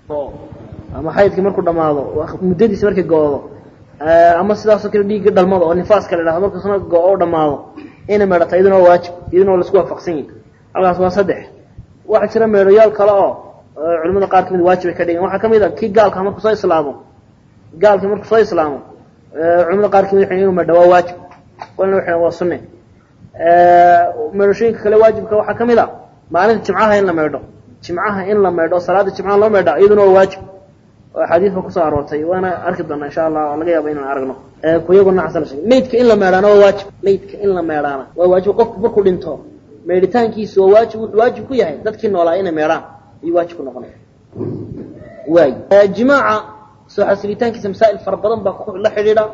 ama xaydkii markuu dhamaado muddadiisi markay go-do ama sidaasoo kale dhiigga dhalmada oo nifaaska la idhahdo markuusna go- o dhamaado inay meedhata iyaduna waa waajib iyaduna waa laisku waafaqsan yihin halkaas waa saddex waxaa jira meedhoyaal kale oo culimada qaar kamid waajib ay ka dhigan waxaa kamid a kii gaalka markuu soo islaamo gaalkii markuu soo islaamo culimada qaar kamid waxay inu meedha waa waajib walna waxay waa sunne meedhashooyinka kale waajibka waxaa kamid a maalinta jimcaha in la meedho jimcaha in la meedho salaada jimcaha loo meedha iyaduna waa waajib oo axaadiis ba kusoo aroortay waana arki doonaa insha allah laga yaaba inaan aragno kuyago noocaas la sheegay maydka in la meedhaana waa waajib maydka in la meedhaana waa waajib qofku markuu dhinto meedhitaankiisu waa waajib wuxuu waajib ku yahay dadkii noolaa inay meedhaan ayuu waajib ku noqonaya waay jimaaca soo xasilitaankiisa masaa'il fara badan baa la xidhiidha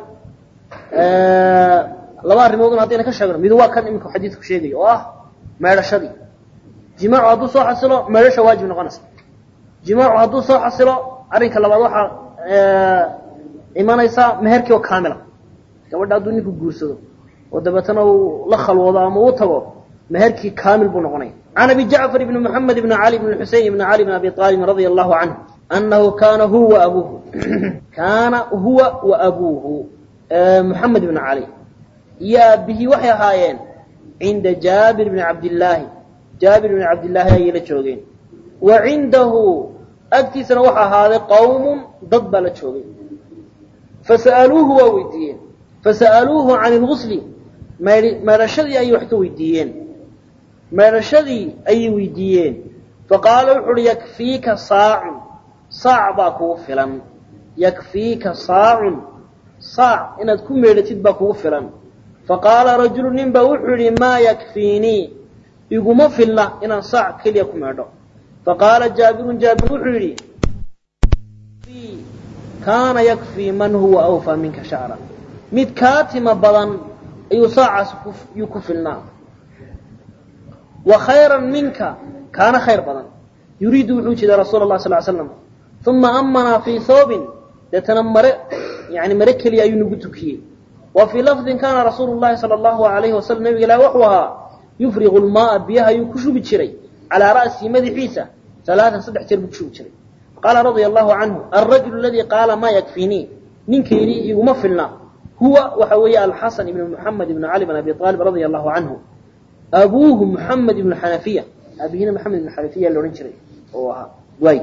laba arrimoodun haddayna ka sheegno midu waa kan imika xadiidku sheegayo oo ah meedhashadii jimaacu hadduu soo xasilo meedhasha waajib noqonaysa jimaacu hadduu soo xasilo arrinka labaad waxaa imanaysaa meherkii oo kaamila gabadha hadduu ninku guursado oo dabeetana uu la khalwoodo ama uu tago meherkii kaamil buu noqonaya can abi jacfar ibni moxamed ibni cali ibni xusein ibni cali bn abi aalibin radia allahu canhu anahu kaana huwa abuuhu kaana huwa wa abuuhu moxamed ibni cali iyo aabihii waxay ahaayeen cinda jaabir bni cabdillaahi jaabir bni cabdillaahi ayay la joogeen wa cindahu agtiisana waxa ahaaday qawmun dad baa la joogay fasa'aluuhu waa weydiiyeen fasa'aluuhu can ilgusli meedhashadii ayay wax ka weydiiyeen meedhashadii ayay weydiiyeen faqaala wuxu uhi yakfiika saacun saac baa kugu filan yakfiika saacun saac inaad ku meedhatid baa kugu filan faqaala rajulu nin baa wuxuu yihi maa yakfiinii iguma filla inaan saac keliya ku meedho faqaala jaabirun jaabir wuxuu yidhi kaana yakfii man huwa awfaa minka shacra mid kaa tima badan ayuu saacaas yuu ku filnaa wa khayran minka kaana khayr badan yuriidu wuxuu jeeda rasuula lah sal slam uma amanaa fii hoobin deetana mare yani mare keliya ayuu nagu tukiyey wa fii lafdin kaana rasuulu llahi sala allahu alayhi wasalam nabiga ilahi wuxuu ahaa yufriqu lmaaa biyaha ayuu ku shubi jiray calaa ra'sihi madaxiisa alaaan saddex jeer buu ku shubi jiray qaala radia allahu canhu alrajulu aladii qaala maa yakfiinii ninka yidhi iguma filna huwa waxa weeye alxasan ibn muxamed ibn cali bn abi aalib radia allahu canhu abuuhu muxamed ibnu xanafiya aabihina maxamed ibn xanafiya la odhan jiray oo ahaa waay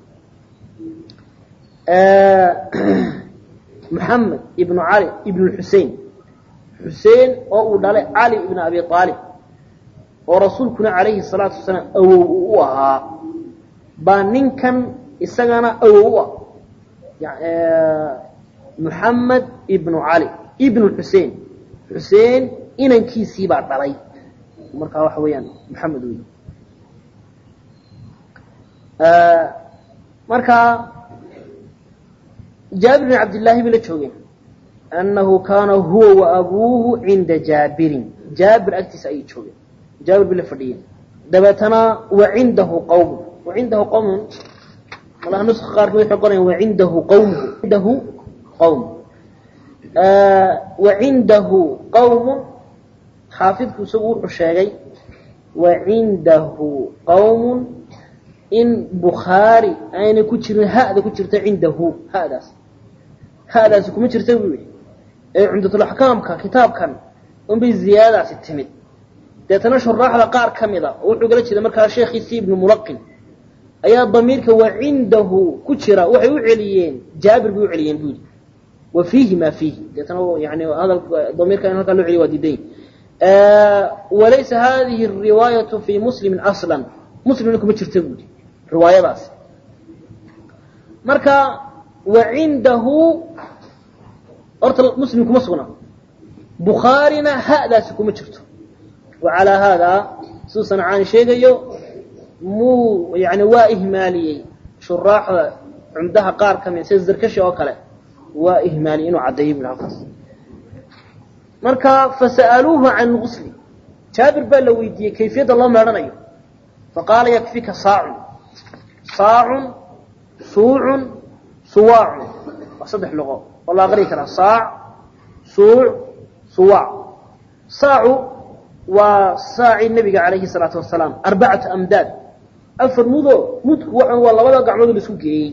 muxamed ibnu cali ibn xusein xuseen oo uu dhalay cali ibn abi aalib oo rasuulkuna calayhi salaatu wasalaam awow uu u ahaa baa ninkan isagana awow u ah muxamed ibnu cali ibnu xusein xuseen inankiisii baa dhalay markaa waxa weeyaan maxamed wey markaa jaabir bin cabdillaahi bay la joogeen annahu kaana huwa wa abuuhu cinda jaabirin jaabir agtiisa ayay joogeen jaabir bay la fadhiyeen dabeetana wa cindahu qawmun wa cindahu qawmun malaha nuska qaarkood waxay qorayaan wa cindahu qawmuhu cindahu qawm wa cindahu qawmun xaafidku isagu wuxuu sheegay wa cindahu qawmun in bukhaari aynay ku jirin hada ku jirta cindahu hadaas hadaasi kuma jirta buu yihi ee cumdatulaxkaamka kitaabkan unbay ziyaadadaasi timid deetana shuraaxda qaar ka mida oo wuxuu gala jeeda markaa sheekhiisii ibnu mulaqin ayaa damiirka wa cindahu ku jira waxay u celiyeen jaabir bay u celiyeen buu yidhi wa fiihi maa fiihi deetana yani hadal damiirka in halkaa loo celiyo waa diiday walaysa hadihi riwaayatu fi muslimin aslan muslimna kuma jirta buu yidhi riwaayadaasi marka wa cindahu horta muslim kuma sugna bukhaarina hadaasi kuma jirto wa calaa haadaa siduu sancaani sheegayo muu yani waa ihmaaliyey shuraaxda cumdaha qaar ka mid sida zarkashi oo kale waa ihmaaliyey inuu caddeeyo bu halkaas marka fasa'aluuhu can lgusli jaabir baa la weydiiyey kayfiyadda loo meedhanayo faqaala yakfika saacun saacun suucun suwaacun waa saddex luqo oo la aqriyi karaa saac suuc suwaac saacu waa saacii nebiga calayhi salaatu wasalaam arbacatu amdaad afar mudo mudku waxa waa labada gacmood la isku geeyey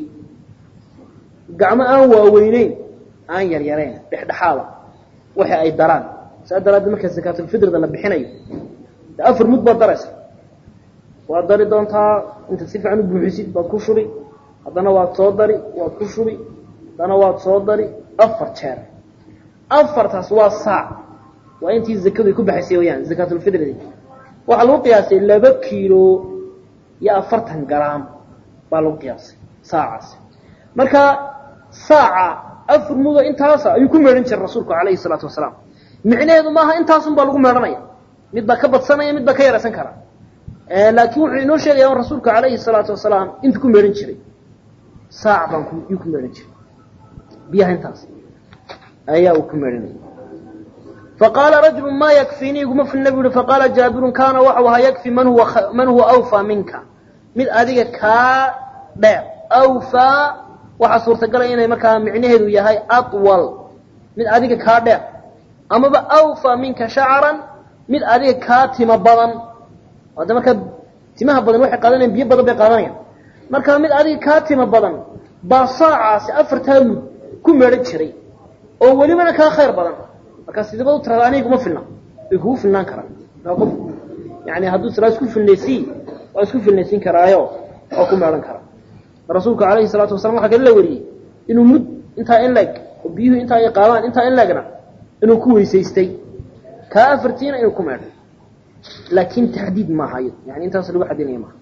gacmo aan waaweyneyn aan yaryarayn dhexdhexaada waxa ay daraan saa daraaddeed marka zakaatulfitrida la bixinayo de afar mud baad daraysa waad dari doontaa intaad si fiican u buuxisid baad ku shubi haddana waad soo dari waad ku shubi haddana waad soo dari afar jeer afartaas waa saac waa intii zakadu ay ku baxaysay wayaan zakaatulfitridi waxaa lagu qiyaasay laba kiilo iyo afartan garaam baa lagu qiyaasay saacaasi marka saaca afar mudo intaasa ayuu ku meedhan jiray rasuulku calayhi salaatu wasalaam micnaheedu maaha intaasun baa lagu meedhanaya mid baa ka badsanaya mid baa ka yaraysan kara laakiin wuxuu inoo sheegaya in rasuulku calayhi salaatu wasalaam intu ku meedhan jiray saac baan yuu ku meedhan jiray biyaha intaas ayaa uu ku meedhanaya faqaala rajulu maa yakfiinii iguma filna bu yihi faqaala jaabirun kaana waxau ahaa yakfi man huwa man huwa awfaa minka mid adiga kaa dheer awfaa waxaa suurtagalaya inay markaa micnaheedu yahay atwal mid adiga kaa dheer amaba awfaa minka shacaran mid adiga kaa tima badan hadda markaa timaha badan waxay qaadanayan biyo badan bay qaadanayaan marka mid adiga kaa tima badan baa saacaasi afartaa mud ku meedhan jiray oo welibana kaa khayr badan markaa sidaba u tirada aniga kuma filna way kugu filnaan karaan qof yani hadduu tiraa isku filnaysii waa isku filnaysiin karaayo oo ku meedhan kara rasuulku calayhi salaatu wasalam waxaa kale la wariyey inuu mud intaa in leeg oo biyuhu intaa ay qaadaan intaa in leegna inuu ku weysaystay kaa afartiina inuu ku meedhay laakiin taxdiid maaha iyado yani intaas lagu xadinaya maaha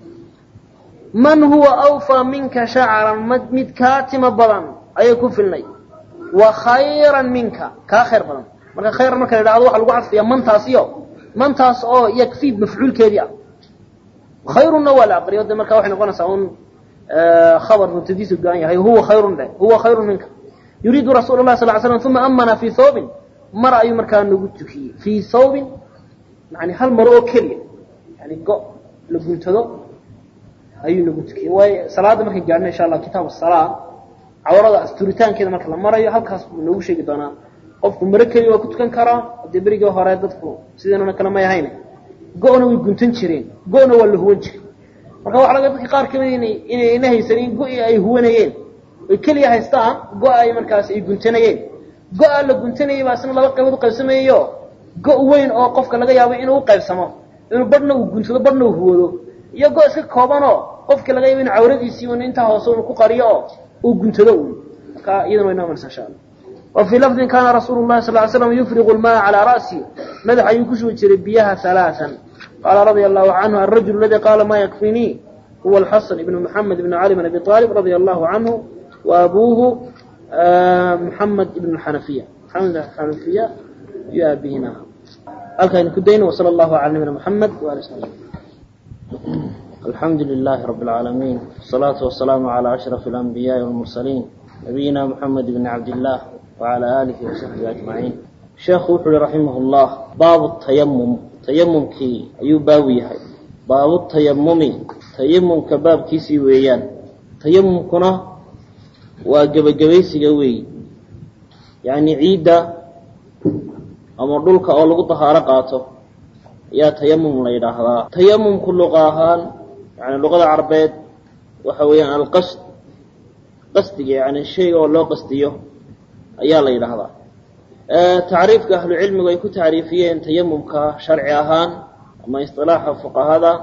man huwa awfaa minka shacaran mid kaa tima badan ayay ku filnay wa khayran minka kaa khayr badan marka khayran marka la idhahdo waxa lagu cadfiyaa mantaasiyo mantaas oo yakfiid mafcuulkeedii ah khayrunna waa la aqriyo de marka waxay noqonaysaa un khabar mubtadiisu go-an yahay huwa khayrun dhe huwa khayrun minka yuriidu rasuul lah sal l slam uma amana fii thawbin mar ayuu markaa nagu tukiyey fii thawbin yani hal maro oo keliya yani go la guntado ayuu nagu tukiyey waayo salaadda markay gaadhna insha allah kitaab asalaa cawrada asturitaankeeda marka la marayo halkaas buu noogu sheegi doonaa qofku maro keliya waa ku tukan karaa dee berigii hore dadku sideennana kale may ahayn go-na way guntan jireen go-na waa la huwan jiray marka waxa laga dadka qaar kamid ina inayna haysanin go-i ay huwanayeen oy keliya haystaan go- ay markaas ay guntanayeen go-a la guntanayay baa isna laba qaybood uqaybsamayayo go- weyn oo qofka laga yaabo inuu uqaybsamo inuu badhna uu guntado badhna uu huwado iyo go- iska koobanoo qofka laga yaabo inu cawradiisii un intaa hoose unu ku qariyo oo uu guntado un marka iyadana way noqonaysa insha allah wa fii lafdin kaana rasuulu llahi sal ly slam yufriqu lmaa calaa ra'si madax ayuu ku shubi jiray biyaha halaaan qaala radia allahu canhu alrajul aladi qaala ma yakfinii huwa alxasan ibnu maxamed ibn cali bn abi aalib radia allahu canhu wa abuuhu muxamed ibn xanafiya maxamed xanafiya iyo aabihina halkaaynu ku dayno wasala allahu cala nabina muxamed waali sal alxamdu lilahi rabi اlcaalamiin wasalaatu wasalaamu cala ashraf alanbiyaai walmursaliin nabiyina muxamed bni cabdillaah wacala aalihi wasaxbihi ajmaciin sheekhu wuxu uhi raximah llah baabu tayamum tayamumkii ayuu baabu yahay baabu tayamumi tayamumka baabkiisii weeyaan tayamumkuna waa gebagabaysiga weeyi yacni ciidda ama dhulka oo lagu dahaaro qaato ayaa tayamum la yidhaahdaa tayamumku luqa ahaan yani luqada carbeed waxa weeyaan alqasd qasdiga yani shayga oo loo qasdiyo ayaa la yidhaahdaa tacriifka ahlucilmigu ay ku tacriifiyeen tayamumka sharci ahaan ama isilaaxa fuqahada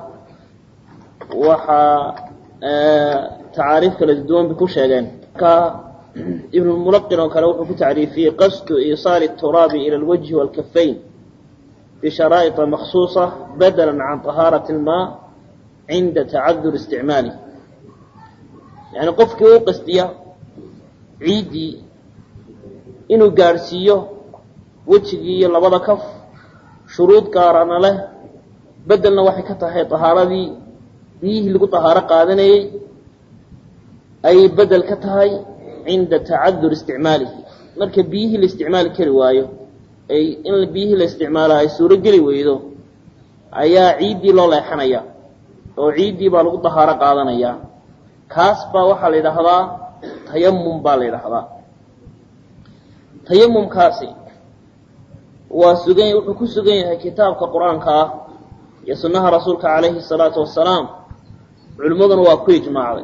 waxaa tacaariif kala duwan bay ku sheegeen marka ibnulmulaqin oo kale wuxuu ku tacriifiyey qasdu iisaali turaabi ila alwajhi waalkafayn bisharaa'ita maksuusa badala can طahaarati اlmaa cinda tacadur isticmaalih yani qofkii u qasdiya ciiddii inuu gaadhsiiyo wejigii iyo labada kaf shuruud gaarana leh bedelna waxay ka tahay طahaaradii biyihii lagu طahaaro qaadanayey ayay bedel ka tahay cinda tacadur isticmaalihi marka biyihii la isticmaali kari waayo ay in biyihii la isticmaala ay suuro geli weydo ayaa ciiddii loo leexanaya oo ciiddii baa lagu dahaaro qaadanaya kaas baa waxaa la yidhaahdaa tayamum baa la yidhaahdaa tayamumkaasi waa sugan wuxuu ku sugan yahay kitaabka qur-aanka ah iyo sunnaha rasuulka calayhi salaatu wasalaam culimmaduna waa ku ijmaacday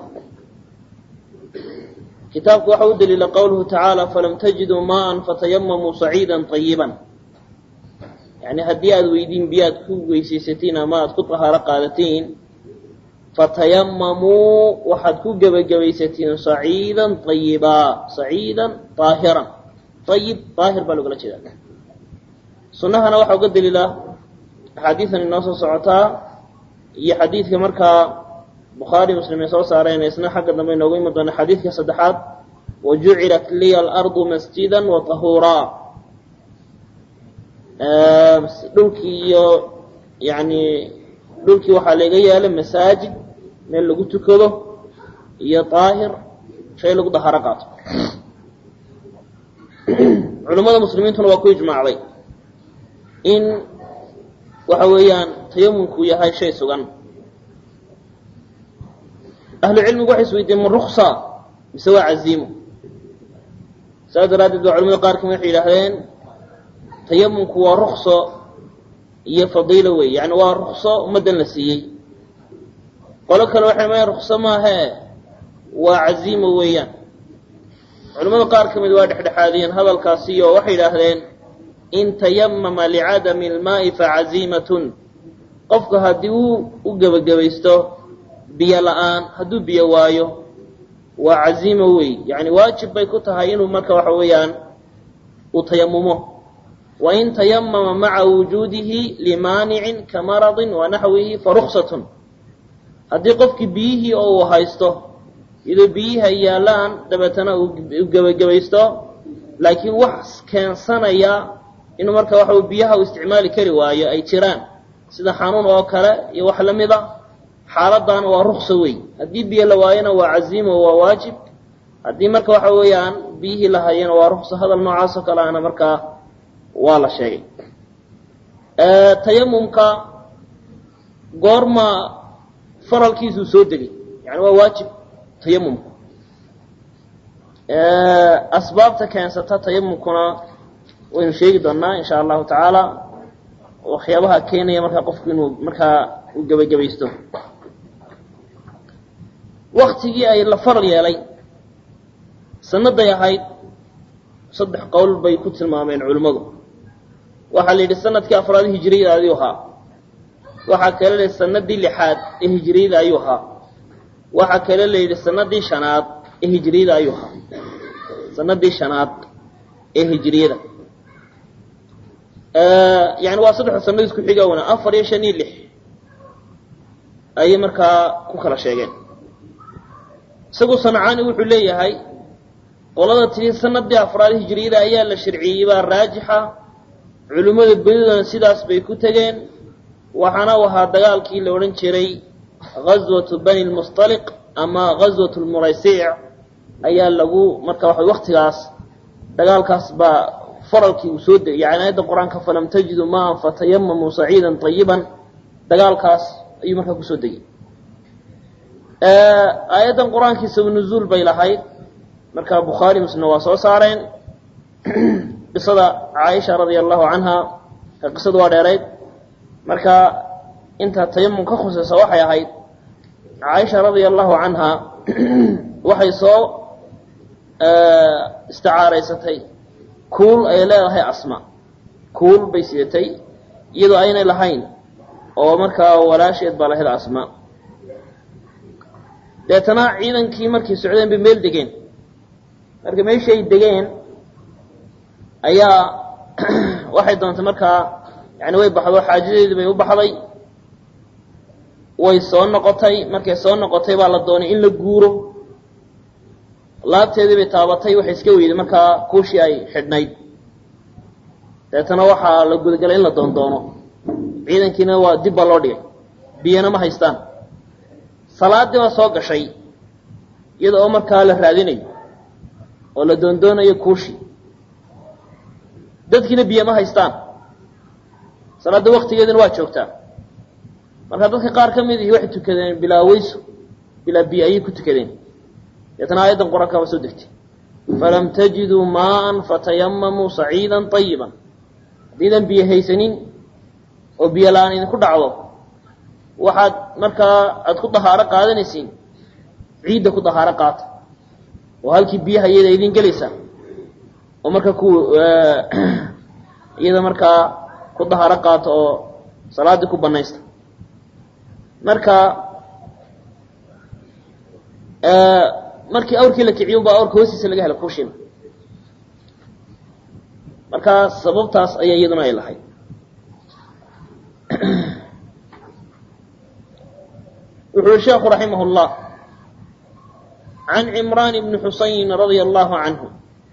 kitaabku waxa u daliila qowluhu tacaala falam tajiduu maaan fatayamamuu saciida طayiban yani haddii aada weydiin biyaad ku weysaysatiin ama aad ku tahaaro qaadatiin fatayamamuu waxaad ku gebagabaysatiin saciidan ayibaa saciidan aahiran ayib aahir baa logala jeeda sunahana waxaa uga daliila axaadiidan inoo soo socotaa iyo xadiidka markaa bukhaari muslim ay soo saareen isna xagga dambe inoogu imi doona xadiidka saddexaad wajucilat liya alardu masjida wa tahuuraa dhulkii iyo yani dhulkii waxaa laga yaala masaajid meel lagu tukado iyo daahir shay lagu daharo qaato culimmada muslimiintuna waa ku ijmaacday in waxa weeyaan tayamumku yahay shay sugan ahlu cilmigu waxay isweydiiyeen ma ruksa mise waa caziimo saas daraaddeed baa culamada qaar kamid waxay yidhaahdeen tayamumku waa rukso iyo fadiilo wey yani waa rukso ummaddan la siiyey qolo kale waxay maya rukso maahee waa caziimo weeyaan culamada qaar ka mid waa dhexdhexaadiyeen hadalkaasi oo waxay yidhaahdeen in tayamama licadami almaa'i facaziimatun qofku haddii uu u gebagabaysto biyo la-aan hadduu biyo waayo waa caziimo wey yani waajib bay ku tahay inuu marka waxa weeyaan uu tayamumo wain tayamama maca wujuudihi limaanicin ka maradin wa naxwihi faruksatun haddii qofkii biyihii oo uu haysto iyadoo biyihii ay yaallaan dabeetana uu gebagabaysto laakiin wax keensanaya inuu marka waxa biyaha uu isticmaali kari waayo ay jiraan sida xanuun oo kale iyo wax la mid a xaaladdaana waa rukso wey haddii biyo la waayona waa caziimo waa waajib haddii marka waxa weeyaan biyihii la hayana waa rukso hadal noocaas oo kale ana markaa waa la sheegay tayamumka goorma faralkiisuu soo degay yani waa waajib tayamumku asbaabta keensata tayamumkuna waynu sheegi doonaa insha allahu tacaala waxyaabaha keenaya markaa qofku inuu markaa uu gebagabaysto waktigii ay la faral yeelay sanaday ahayd saddex qowl bay ku tilmaameen culimmadu waxaa la yidhi sanadkii afraad hijiriyada ayuu ahaa waxaa kale la yidhi sanadii lixaad ee hijiriyada ayuu ahaa waxaa kale la yidhi sanadii shanaad ee hijiriyada ayuu ahaa sanadii shanaad ee hijiriyada yani waa saddex sanad isku xiga wana afar iyo shan iyo lix ayay markaa ku kala sheegeen isagu sancaani wuxuu leeyahay qolada tiri sanadii afraad hijiriyada ayaa la sharciyey baa raajixa culimmada bedidana sidaas bay ku tegeen waxaana u ahaa dagaalkii la odhan jiray ghaswatu bani lmustaliq ama ghaswat lmuraysiic ayaa lagu marka waxa waktigaas dagaalkaas baa faralkii uu soo degay yani aayadda qur-aanka falam tajidu maan fatayamamuu saciidan ayiban dagaalkaas ayuu markaa kusoo degay aayaddan qur-aankii sabanuzuul bay lahayd markaa bukhaari muslimna waa soo saareen qisada caaisha radia allahu canha qisadu waa dheerayd marka inta tayamum ka khusaysa waxay ahayd caaisha radia allahu canha waxay soo isticaaraysatay kuul ay leedahay asma kuul bay sidatay iyadoo aynay lahayn oo markaa walaasheed baa lahayd asma deetana ciidankii markay socdeen bay meel degeen marka meeshii ay degeen ayaa waxay doontay markaa yani way baxdo xaajadeedii bay u baxday way soo noqotay markay soo noqotay baa la doonay in la guuro laabteedii bay taabatay waxay iska weyday markaa kuushii ay xidhnayd deetana waxaa la gudagalay in la doondoono ciidankiina waa dib baa loo dhigay biyana ma haystaan salaadii baa soo gashay iyada oo markaa la raadinayo oo la doondoonayo kuushii dadkiina biyo ma haystaan salaadda waktigeedina waa joogtaa marka dadka qaar ka mid ihi waxay tukadeen bilaa weyso bilaa biyo ayay ku tukadeen deetana aayaddan qur-aanka waa soo degtay falam tajiduu maaan fatayamamuu saciida ayiban haddiidan biyo haysanin oo biyo la-aan idinku dhacdo waxaad markaa aada ku dahaaro qaadanaysiin ciidda ku dahaaro qaata oo halkii biyaha iyada idin gelaysa oo marka ku iyada markaa ku dahaaro qaata oo salaaddii ku banaysta marka markii awrkii la kiciyo baa awrka hoostiisa laga hela kushina marka sababtaas ayaa iyaduna ay lahayd wuxuu sheekhu raximah اllah can cimraan bni xusayn radia allahu canhu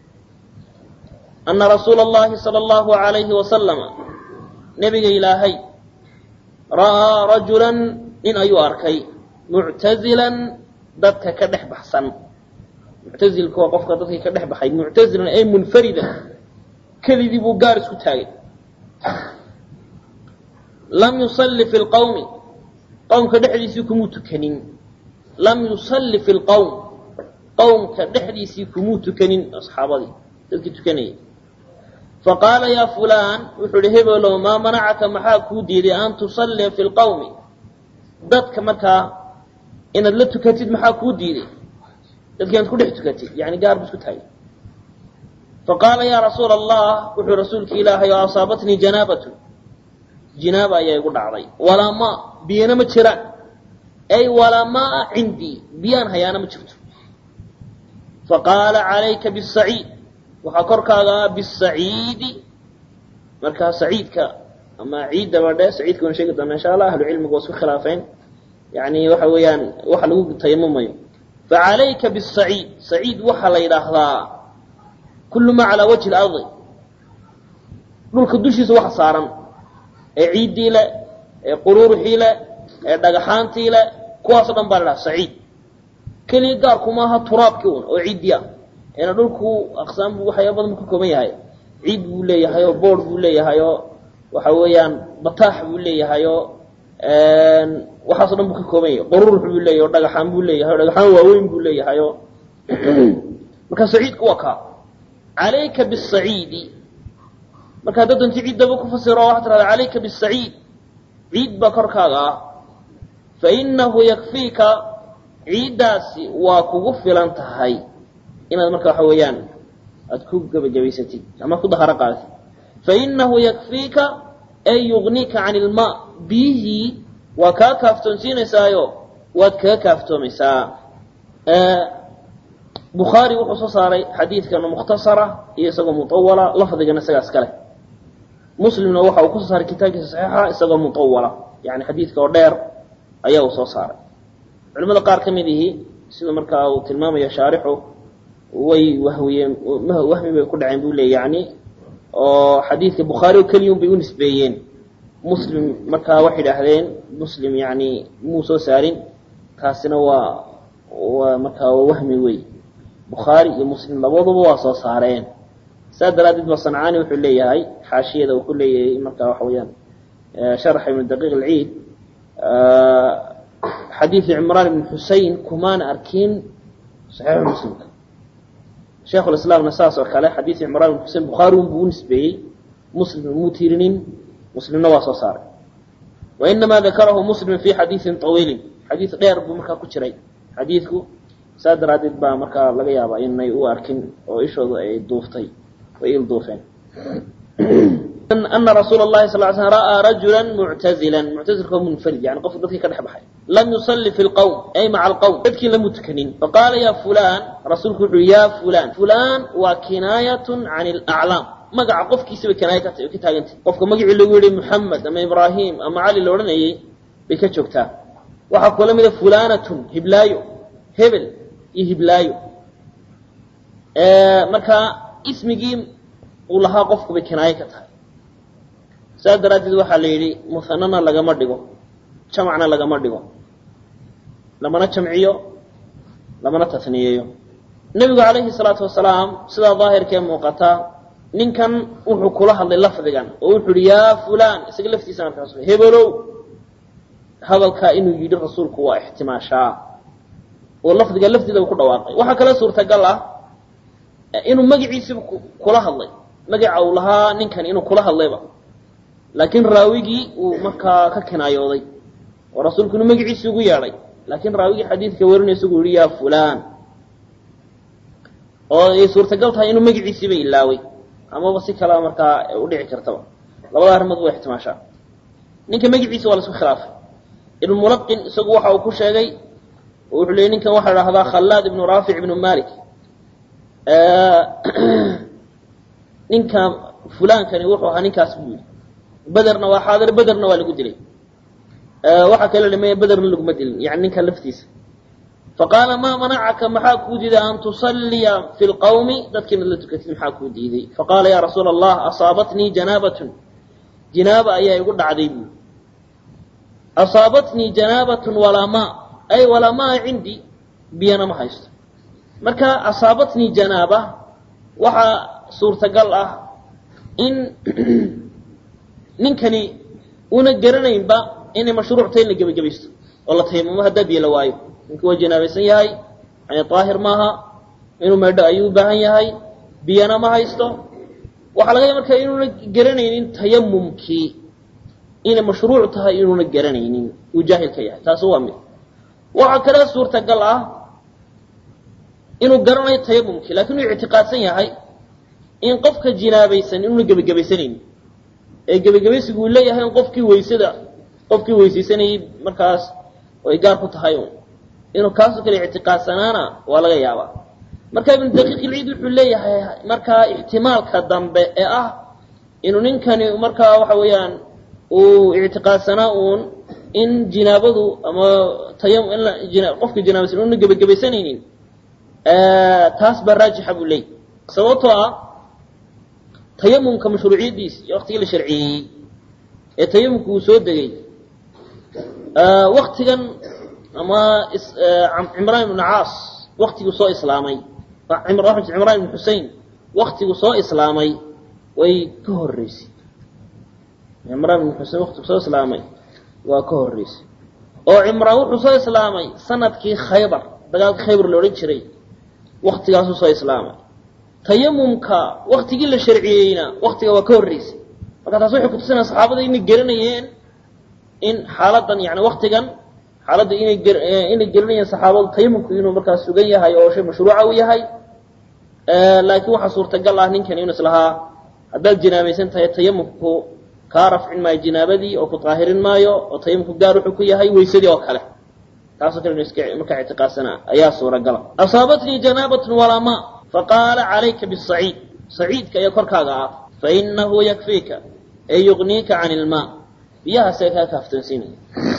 ana rasuula اllahi salى اllahu alayhi wasalama nebiga ilaahay ra'aa rajula nin ayuu arkay muctazilan dadka ka dhex baxsan muctazilka waa qofka dadkii ka dhex baxay muctazilan ay munfaridan keligii buu gaar isku taagay lam yusalli fi lqawmi qowmka dhexdiisii kumuu tukanin lam yusalli fi lqowm qowmka dhexdiisii kumuu tukanin asxaabadii dadkii tukanayay faqaala yaa fulaan wuxuu ihi hebelow maa manacaka maxaa kuu diiday an tusallia fi lqawmi dadka markaa inaad la tukatid maxaa kuu diiday dadki inaad ku dhex tukatid yani gaar bu isku taagay faqaala yaa rasuula allah wuxuu rasuulki ilaahay oo asaabatnii janaabatu jinaaba ayaa igu dhacday walaa maa biyana ma jiraan ay walaa maa cindii biyaan hayaana ma jirto faqaala calayka bisaciid waxaa korkaaga ah bisaciidi markaa saciidka ama ciidda badhe saciidka waan sheegi doona insha allah ahlu cilmigu waa isku khilaafeen yani waxa weeyaan waxa lagu tayamumayo facalayka bisaciid saciid waxaa la yidhaahdaa kullu maa calaa wajhi lardi dhulka dushiisa waxa saaran ee ciiddii le ee quruuruxii le ee dhagaxaantii le kuwaasoo dhan baa la dhaha saciid keliya gaarkuma aha turaabkii un oo ciiddii ah eena dhulku aqsaam bu waxyaaba badan buu ka kooban yahay ciid buu leeyahay oo boord buu leeyahay oo waxa weeyaan bataax buu leeyahay oo waxaaso dhan buu ka kooban yahay qururux buu leeyahay oo dhagaxaan buu leeyahay o dhagaxaan waaweyn buu leeyahay oo marka saciidku waa kaa calayka bisaciidi marka hadda danti ciiddaba ku fasiro waxaa tirahda calayka bisaciid ciid baa korkaaga ah fa inahu yakfiika ciiddaasi waa kugu filan tahay inaad marka waxa weeyaan aada ku gebagabaysatid ama ku daharo qaadatid fainahu yakfiika ay yugnika can ilmaa biyihii waa kaa kaaftoonsiinaysaayo waad kaga kaaftoomaysaa bukhaari wuxuu soo saaray xadiidkan mukhtasara iyo isagoo muawala lafdigana isagaas kale muslimna waxa uu kusoo saaray kitaabkiisa saxiixa isagoo muawala yani xadiidka oo dheer ayaa uu soo saaray culimada qaar ka mid ihi sida markaa uu tilmaamayo shaarixu way wahwiyeen wahmi bay ku dhaceen buu leey yani oo xadiidka bukhaari oo keliyun bay u nisbeeyeen muslim markaa waxay idhaahdeen muslim yani muu soo saarin taasina waa waa markaa waa wahmi wey bukhaari iyo muslim labaduba waa soo saareen saas daraaddeed ba sancaani wuxuu leeyahay xaashiyada uu ku leeyahay markaa waxa weeyaan sharxa ibnu daqiiq alciid xadiidu cimraan ibn xusein kumaana arkin saxiixu muslimka sheikhulislaamna saas oo kale xadiid cimraan ibn xusein bukhaari un buu u nisbeeyey muslim muu tirinin muslimna waa soo saaray wa inamaa dakarahu muslim fi xadiidin طawiilin xadiid dheer buu markaa ku jiray xadiidku saas daraaddeed baa markaa laga yaabaa inay u arkin oo ishoodu ay duuftay way il duufeen ana rasuula اlahi sal l slm ra'aa rajula muctazila muctazilka oo munfarid yani qofka dadkii ka dhex baxay lam yusalli fi lqowm ay maca alqowm dadkii lamu tukanin faqaala ya fulan rasuulku wuxu ya fulan fulan waa kinaayatun can alaclaam magaca qofkiisabay kinaayo ka ka taagantay qofka magacii lagu yihi muxamed ama ibraahim ama cali la odhanayay bay ka joogtaa waxaa kula mida fulanatun hiblaayo hebel iyo hiblaayo marka ismigii uu lahaa qofku bay kinaayo ka tahay saas daraaddeed waxaa la yidhi muhanana lagama dhigo jamacna lagama dhigo lamana jamciyo lamana tasniyeeyo nebigu calayhi salaatu wasalaam sidaa daahirkee muuqataa ninkan wuxuu kula hadlay lafdigan oo wuxuu yihi yaa fulan isaga laftiisa markaas hebelow hadalkaa inuu yidhi rasuulku waa ixtimaashaa oo lafdiga lafdiidaba ku dhawaaqay waxaa kale suurtagal ah inuu magaciisiba kula hadlay magaca uu lahaa ninkan inuu kula hadlayba laakiin raawigii uu markaa ka kinaayooday oo rasuulkuna magaciisi ugu yeedhay laakiin raawigii xadiidka warinay isagu yihi yaa fulaan oo ay suurtagal tahay inuu magaciisiiba ilaaway amaba si kalea markaa udhici kartaba labada arrimood waa ixtimaashaa ninka magaciisa waa la isku khilaafay ibnu mulaqin isagu waxa uu ku sheegay oo wuxuu leeyay ninkan waxaa dhahdaa khallaad ibnu raafic ibnu malik ninka fulaankani wuxuu ahaa ninkaas buu yidhi bederna waa xaadir bederna waa lagu dilay waxaa kale dhimaya bederna laguma dilin yani ninkan laftiisa faqaala maa manacaka maxaa kuu diiday an tusalliya fi lqawmi dadkiinad la tukatid maxaa kuu diiday faqaala yaa rasuula allah asaabatnii janaabatun jinaaba ayaa igu dhacday buu asaabatnii janaabatun walaa maa ay walaa maa cindii biyana ma haysto marka asaabatnii janaaba waxaa suurtagal ah in ninkani una garanaynba inay mashruucta in la gebagabaysto oo la tayamamo haddaa biyo la waayo ninka waa janaabaysan yahay yani daahir maaha inuu meedho ayuu u baahan yahay biyana ma haysto waxaa laga ya markaa inuuna garanaynin tayamumkii inay mashruuc tahay inuuna garanaynin uu jaahil ka yahay taasi waa mid waxaa kale suurtagal ah inuu garanayo tayamumkii lakin uu ictiqaadsan yahay in qofka jinaabaysan inuuna gebagabaysanaynin ee gebagabaysigu uu leeyahay in qofkii weysada qofkii weysaysanayay markaas ay gaar ku tahay un inuu kaasoo kale ictiqaadsanaana waa laga yaabaa marka ibnu daqiiq ilciid wuxuu leeyahay markaa ixtimaalka dambe ee ah inuu ninkani markaa waxa weeyaan uu ictiqaadsanaa uun in jinaabadu ama tayam in qofka jinaabaysan una gebagabaysanaynin taas baa raajixa buu leeyay sababtoo ah tayamumka mashruuciyadiis iyo waktigii la sharciyeeyey ee tayamumka uu soo degay waktigan ama cimraan ibnu caas waktiguu soo islaamay cimraan ibnu xusein waktigu soo islaamay way ka horeysay cimraan ibnu xusein waktigu soo islaamay waa ka horeysay oo cimraan wuxuu soo islaamay sanadkii khaybar dagaalkii khaybar la odhan jiray waktigaasuu soo islaamay tayamumka waktigii la sharciyeeyna waktiga waa ka horeysay marka taas waxay kutusinaya saxaabada inay garanayeen in xaaladan yani waktigan xaaladda inay inay gelinayeen saxaabadu tayamumku inuu markaa sugan yahay oo shay mashruuca u yahay laakiin waxaa suurtagal ah ninkan inuu islahaa haddaad jinaabaysan tahay tayamumku kaa rafcin maayo jinaabadii oo ku daahirin maayo oo tayamumku gaar wuxuu ku yahay weysadii oo kale taasoo kale inu iska markaa ictiqaadsana ayaa suuragala asaabatnii janaabatun walaa ma faqaala calayka bisaciid saciidka ayaa korkaaga ah fainahu yakfiika ee yugniika can ilmaa biyahaasee kaa kaaftoonsiinaya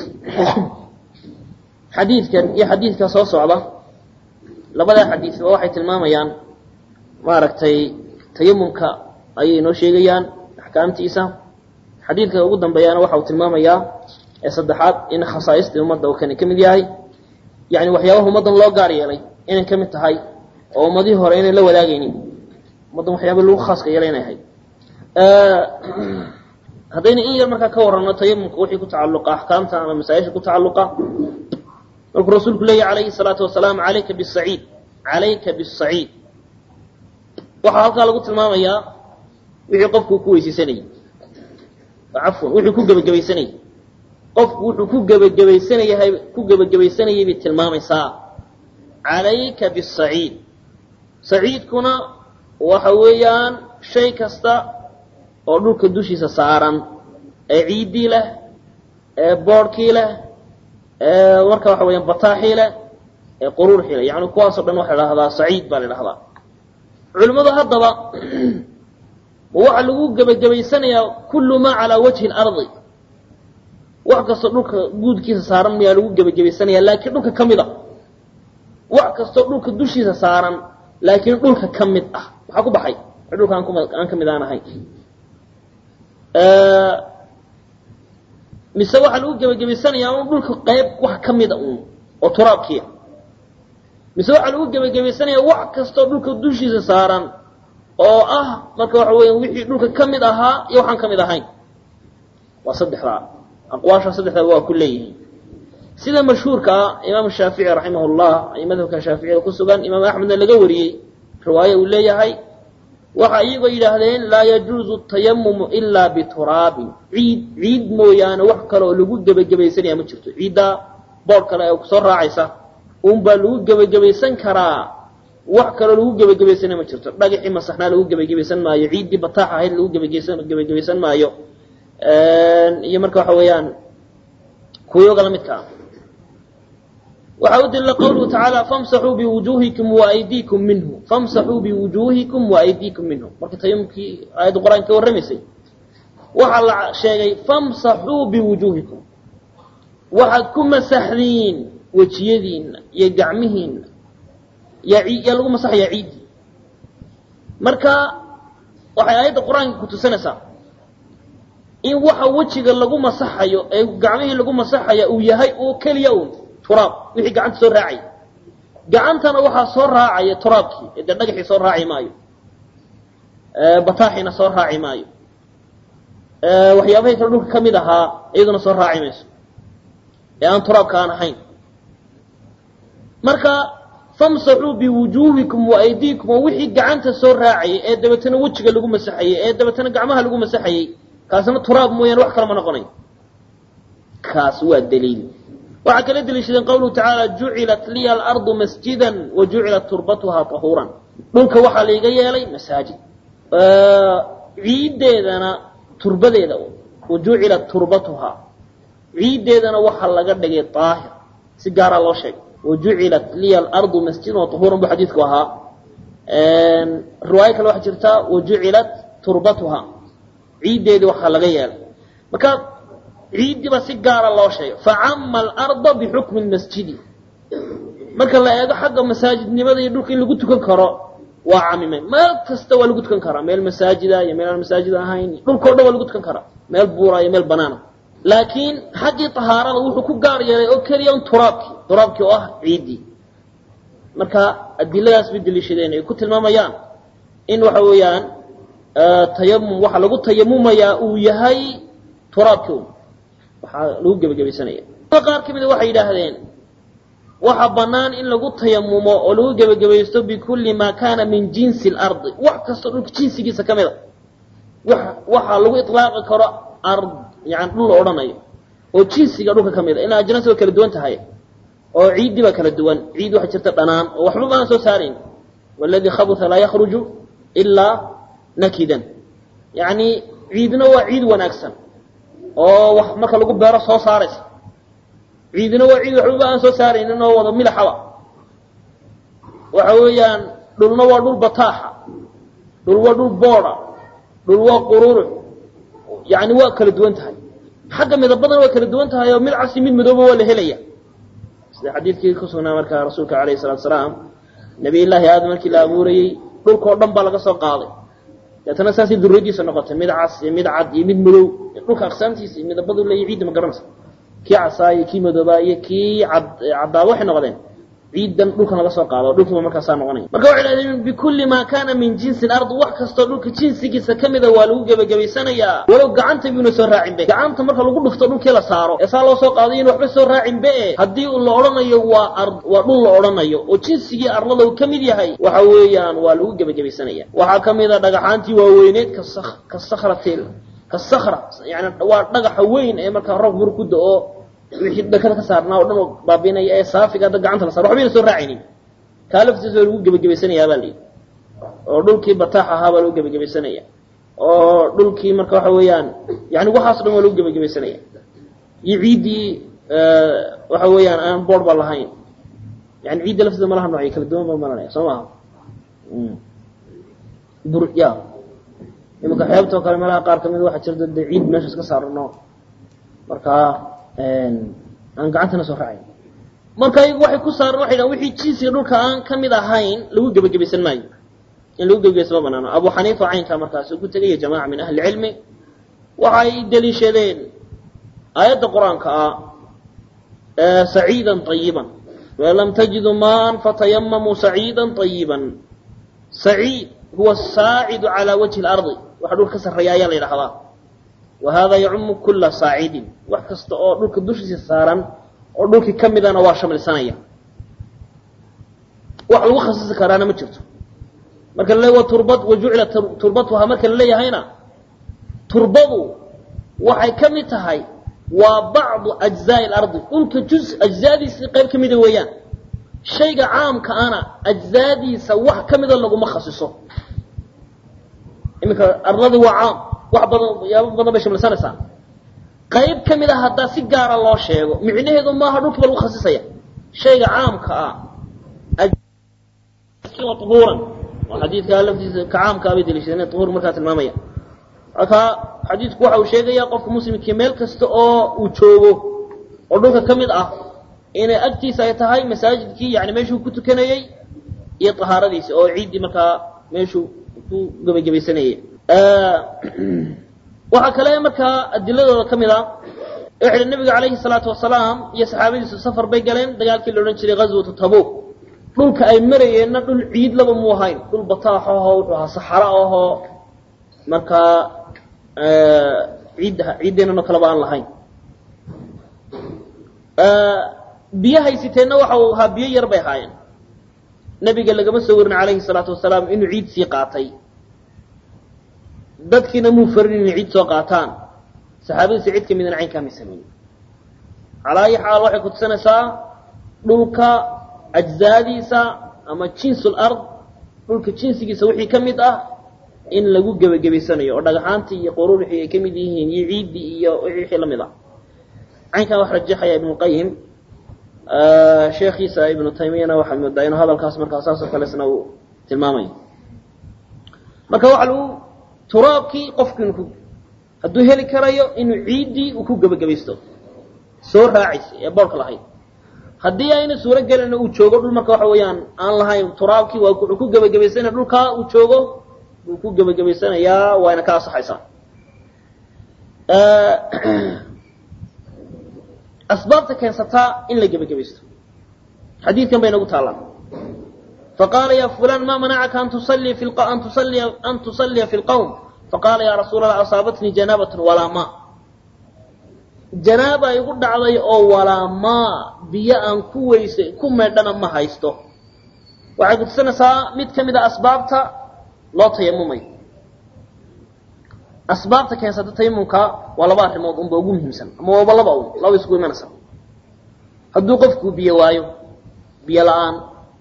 xadiidkan iyo xadiidka soo socda labadaa xadiisba waxay tilmaamayaan maaragtay tayamumka ayay noo sheegayaan axkaamtiisa xadiidka ugu dambeeyaana waxa uu tilmaamayaa ee saddexaad in khasaaistii ummadda uu kani ka mid yahay yani waxyaabaha ummaddan loo gaar yeelay inay ka mid tahay oo ummadihii hore inay la wadaagaynin ummaddan waxyaaba lagu khaaska yeelay inay ahayd haddayna in yar markaa ka warrano tayamumka wixii ku tacalluqa axkaamta ama masaa-isha ku tacalluqa markuu rasuulku leeyahy calayhi salaatu wasalaam calayka bisaciid calayka bisaciid waxaa halkaa lagu tilmaamayaa wixii qofku ku weysaysanayey cafwan wuxuu ku gebagabaysanayey qofku wuxuu ku gebagabaysanayahay ku gebagabaysanayay bay tilmaamaysaa calayka bisaciid saciidkuna waxa weeyaan shay kasta oo dhulka dushiisa saaran ee ciiddii leh ee boodhkii leh ee marka waxa weeyaan bataaxii leh ee quruurxii leh yani kuwaasoo dhan waxa la dhahdaa saciid baa la dhahdaa culimmadu haddaba waxaa lagu gebagabaysanayaa kullu maa calaa wajhi اlardi wax kastoo dhulka guudkiisa saaran mayaa lagu gebagabaysanaya laakiin dhulka ka mid a wax kastoo dhulka dushiisa saaran laakiin dhulka ka mid ah maxaa ku baxay dhulka aan aan ka mid aan ahayn mise waxaa lagu gebagabaysanayaa un dhulka qayb wax ka mida un oo turaabkiia mise waxaa lagu gebagabaysanayaa wax kastoo dhulka dushiisa saaran oo ah marka waxa weya wixii dhulka ka mid ahaa iyo waxaan ka mid ahayn waa saddexdaa aqwaasha saddexdaa waa ku leeyihiin sida mashhuurka ah imaam shaafici raximah llah ay madhabka shaaficiyada ku sugan imaam axmedna laga wariyey riwaayo uu leeyahay waxa iyagoo yidhaahdeen laa yajuuzu tayamumu ilaa bituraabin ciid ciid mooyaane wax kale oo lagu gebagabaysanaya ma jirto ciiddaa boodh kale ee kusoo raacaysa unbaa lagu gebagabaysan karaa wax kaloo lagu gebagabaysanaya ma jirto dhagaxii masaxnaa lagu gebagabaysan maayo ciiddii bataax ahayd lagu gebagaysan gebagabaysan maayo iyo marka waxa weeyaan kuwiyooga la midka ah waxaa u daliila qawluhu tacaala famsaxuu biwujuuhikum waaydiikum minhu famsaxuu biwujuuhikum waaydiikum minhu marka tayamumkii aayadda qur-aanka ka warramaysay waxaa la sheegay famsaxuu biwujuuhikum waxaad ku masaxdiin wejiyadiinna iyo gacmihiinna yaa yaa lagu masaxayaa ciiddii marka waxay aayadda qur-aanka ku tusinaysaa in waxa wejiga lagu masaxayo ee gacmihii lagu masaxaya uu yahay oo keliya un turaab wixii gacanta soo raacaya gacantana waxaa soo raacaya turaabkii ee dee dhagaxii soo raaci maayo bataaxiina soo raaci maayo waxyaabahay kale dhulka ka mid ahaa iyaduna soo raaci mayso ee aan turaabka aan ahayn marka famsaxuu biwujuuhikum waaydiikum oo wixii gacanta soo raacayay ee dabeetana wejiga lagu masaxayey ee dabeetana gacmaha lagu masaxayey kaasna turaab mooyaane wax kale ma noqonayo kaas waa daliil waxaa kala deliishadeen qawluhu tacaala jucilat liya alardu masjidan wa jucilat turbatuhaa tahuuran dhulka waxaa laiga yeelay masaajid ciiddeedana turbadeeda wa jucilat turbatuhaa ciiddeedana waxaa laga dhigay daahir si gaaraa loo sheegay wa jucilat liya alardu masjidan wa tahuuran bu xadiidku ahaa riwaayo kale waxaa jirtaa wa jucilat turbatuhaa ciiddeedii waxaa laga yeelay marka ciiddiiba si gaara loo sheegay facama alarda bixukmi lmasjidi marka la eego xagga masaajidnimada iyo dhulka in lagu tukan karo waa camimay meel kasta waa lagu tukan karaa meel masaajida iyo meel aan masaajid ahayn dhulkao dhan waa lagu tukan karaa meel buura iyo meel banaana laakiin xaggii tahaarada wuxuu ku gaar yeelay oo keliya un turaabkii turaabkii oo ah ciiddii marka adiladaas bay deliishadeen ay ku tilmaamayaan in waxa weeyaan tayamum waxaa lagu tayamumayaa uu yahay turaabkii un waxaa lagu gebagabaysanaya qaar ka mida waxay yidhaahdeen waxa bannaan in lagu tayamumo oo lagu gebagabaysto bikulli maa kaana min jinsi اlardi wax kastoo dhulka jinsigiisa ka mida wa waxaa lagu iطlaaqi karo ard yani dhul la odhanayo oo jinsiga dhulka ka mida ina ajnaas waa kala duwan tahay oo ciiddii baa kala duwan ciid waxaa jirta dhanaan oo waxba baan soo saarayn waladii khabuta laa yakruju ilaa nakidan yani ciidna waa ciid wanaagsan oo wax marka lagu beero soo saaraysa ciidina waa ciid waxbaba aan soo saaraynin oo wada milaxaba waxa weeyaan dhulna waa dhul bataaxa dhul waa dhul booda dhul waa qururux yani waa kala duwan tahay xagga midabadana waa kala duwan tahay oo mid casi mid madooba waa la helaya sida xadiidkii ku sugnaa markaa rasuulka alayhi salatu salaam nabiy llaahi aadam markii la abuurayey dhulkao dhan baa laga soo qaaday deetana saasay duriyadiisa noqotay mid cas iyo mid cad iyo mid madow dhulka aqsaamtiisa iyo midabadu leeya ciidda ma garanaysa kii casaa iyo kii madoobaa iyo kii cad caddaaba waxay noqdeen ciiddan dhulkan laga soo qaado dhulkiiba markaasaa noqonaya marka waxay dhahdeen bikulli maa kaana min jinsi lard wax kastoo dhulka jinsigiisa ka mida waa lagu gebagabaysanayaa walow gacanta biyuna soo raacin be gacanta marka lagu dhufto dhulkii la saaro ee saa loo soo qaadayo in waxba soo raacin be haddii la odhanayo waa ard waa dhul la odhanayo oo jinsigii arlada uu ka mid yahay waxa weeyaan waa lagu gebagabaysanaya waxaa ka mid a dhagaxaantii waaweyneed ka ka sakratil ka sakra yani waa dhagaxa weyn ee markaa roob bur ku da-o wixii dhakada ka saarnaa o dhan oo baabinaya ee saafiga hadda gacanta la saaro waxbayna soo raacaynin kaa laftiisa waa lagu gebagabaysanayaa baa layidhi oo dhulkii bataax ahaa baa lagu gebagabaysanaya oo dhulkii marka waxa weeyaan yani waxaas o dhan waa lagu gebagabaysanaya iyo ciiddii waxa weeyaan aan boord ba lahayn yani ciidda lafteeda malaha noocyo kala duwan ba malanaya soo maaha bur ya imanka xeebtoo kale meelaha qaar kamid waxaa jirta dee ciid meeshaas ka saarano markaa aan gacantana soo raacayn marka iyagu waxay ku saaran waxay dhahan wixii jinsiga dhulka aan ka mid ahayn lagu gebagabaysan maayo in lagu gebagabaysan ma banaano abu xaniifa caynkaa markaas ku tegaya jamaca min ahli cilmi waxay deliishadeen aayadda qur-aanka ah saciidan طayiban walam tajiduu maan fatayamamuu saciida طayiba saciid huwa saacidu calى wajhi اlardi waxa dhulka ka sarreeya ayaa la yidhahdaa wahada yacumu kula saacidin wax kasta oo dhulka dushiisa saaran oo dhulkii ka midana waa shamilsanaya wax lagu khasisi karaana ma jirto marka laleey wa turbad wa jucila turbatuha marka la leeyahayna turbadu waxay ka mid tahay waa bacdu ajzaai alardi dhulka juz ajzaadiisii qayb ka mida weeyaan shayga caamka ana ajzaadiisa wax ka mida laguma khasiso iminka ardadii waa caam wax badan yaabo badan bay shamlisanaysaa qayb ka mid a haddaa si gaara loo sheego micnaheedu maaha dhulkiiba lagu khasisaya shayga caamka ah uhuuran oo xadiidkaa laftiisa ka caamkaa bay daliishadeen uhuur markaa tilmaamaya markaa xadiidku waxa uu sheegayaa qofka muslimkii meel kasta oo uu joogo oo dhulka ka mid ah inay agtiisa ay tahay masaajidkii yani meeshuu ku tukanayey iyo tahaaradiisi oo ciiddii markaa meeshuu ku gebagabaysanayay waxaa kale markaa adiladooda ka mid a wuxu nabiga calayhi salaatu wasalaam iyo saxaabadiisu safar bay galeen dagaalkii la odhan jiray ghazwatu tabuk dhulka ay marayeenna dhul ciid laba mu ahayn dhul bataax ahoo wuxuu ahaa saxaro ahoo markaa ciid ciiddeenano kaleba aan lahayn biyo haysiteenna waxa uu ahaa biyo yar bay ahaayeen nebiga lagama soo warin calayhi salaatu wasalaam inuu ciid sii qaatay dadkiina muu farin inay ciid soo qaataan saxaabadiisa cid ka midana caynkaa may sameyn calaa ayi xaal waxay kutusanaysaa dhulka ajzaadiisa ama jinsul ard dhulka jinsigiisa wixii ka mid ah in lagu gebagabaysanayo oo dhagaxaantii iyo quruurixii ay ka mid yihiin iyo ciiddii iyo wixii la mid ah caynkaa wax rajaxaya ibnuqayim sheekhiisa ibnu taymiyana waxaad moodaa inuu hadalkaas markaa saasoo kalesna uu tilmaamayo marka waxa lagu turaabkii qofku inu ku hadduu heli karayo inuu ciiddii uu ku gebagabaysto soo raacaysay ee boorka lahayd haddii ayna suuro gelina uu joogo dhul marka waxa weeyaan aan lahayn turaabkii waa wuxuu ku gebagabaysanaya dhulkaa uu joogo wuu ku gebagabaysanayaa waayna ka asaxaysaa asbaabta keensataa in la gebagabaysto xadiidkan bay nagu taallaan faqaala ya fulan ma manacaka an tusallia fi an tusallia an tusalliya fi lqawm faqaala ya rasuula allah asaabatnii janaabatun walaa maa janaaba igu dhacday oo walaa maa biyo aan ku weysay ku meedhana ma haysto waxay kutusanaysaa mid ka mid a asbaabta loo tayamumayo asbaabta keensata tayamumka waa laba arrimood unba ugu muhiimsan ama waaba laba un laba isku imanaysa hadduu qofku biyo waayo biyo la-aan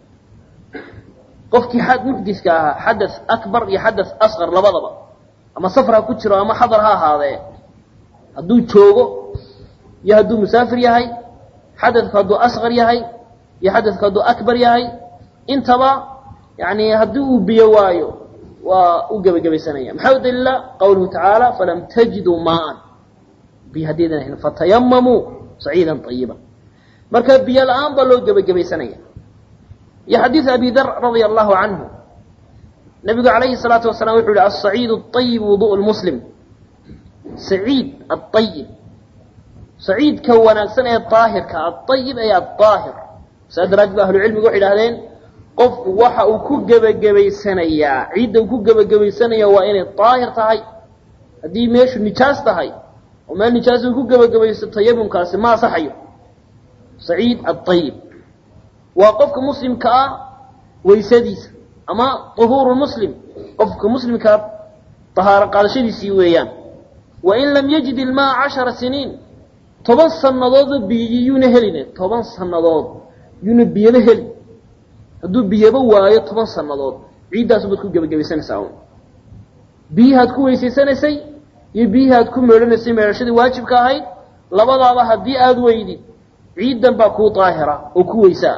qofkii xad muxdiska ahaa xadath akbar iyo xadath asqar labadaba ama safar ha ku jiro ama xadar ha ahaadee hadduu joogo iyo hadduu musaafir yahay xadadku hadduu asqar yahay iyo xadadku hadduu akbar yahay intaba yani haddii uu biyo waayo waa u gebagabaysanaya maxaa u daliila qawluhu tacaala falam tajiduu maaan biyo haddaydan ahayn fatayamamuu saciidan ayiba marka biyo la-aan baa loo gebagabaysanaya iyo xadiid abi dar radia allahu canhu nabigu calayhi salaatu wasalaam wuxuu yihi asaciid ayib wudu lmuslim saciid aayib saciidka wanaagsan ee daahirka aayib ay aaahir saa daraaddeed ba ahlucilmigu waxay idhahdeen qofku waxa uu ku gebagabaysanayaa ciidda uu ku gebagabaysanaya waa inay daahir tahay haddii meeshu nijaas tahay oo meel nijaas uu ku gebagabaysto tayamumkaasi ma asaxayo saciid aayib waa qofka muslimka ah waysadiisa ama uhuuru muslim qofka muslimkaa tahaaro qaadashadiisii weeyaan wain lam yajid ilmaa cashara siniin toban sannadoodba biyi yuuna helin toban sannadood yuuna biyaba helin hadduu biyaba waayo toban sannadood ciiddaasu baad ku gebagabaysanaysaa un biyihaad ku weysaysanaysay iyo biyihaad ku meedhanaysay meedhashadii waajibka ahayd labadaaba haddii aada weydid ciiddan baa kuu daahira oo ku weysaa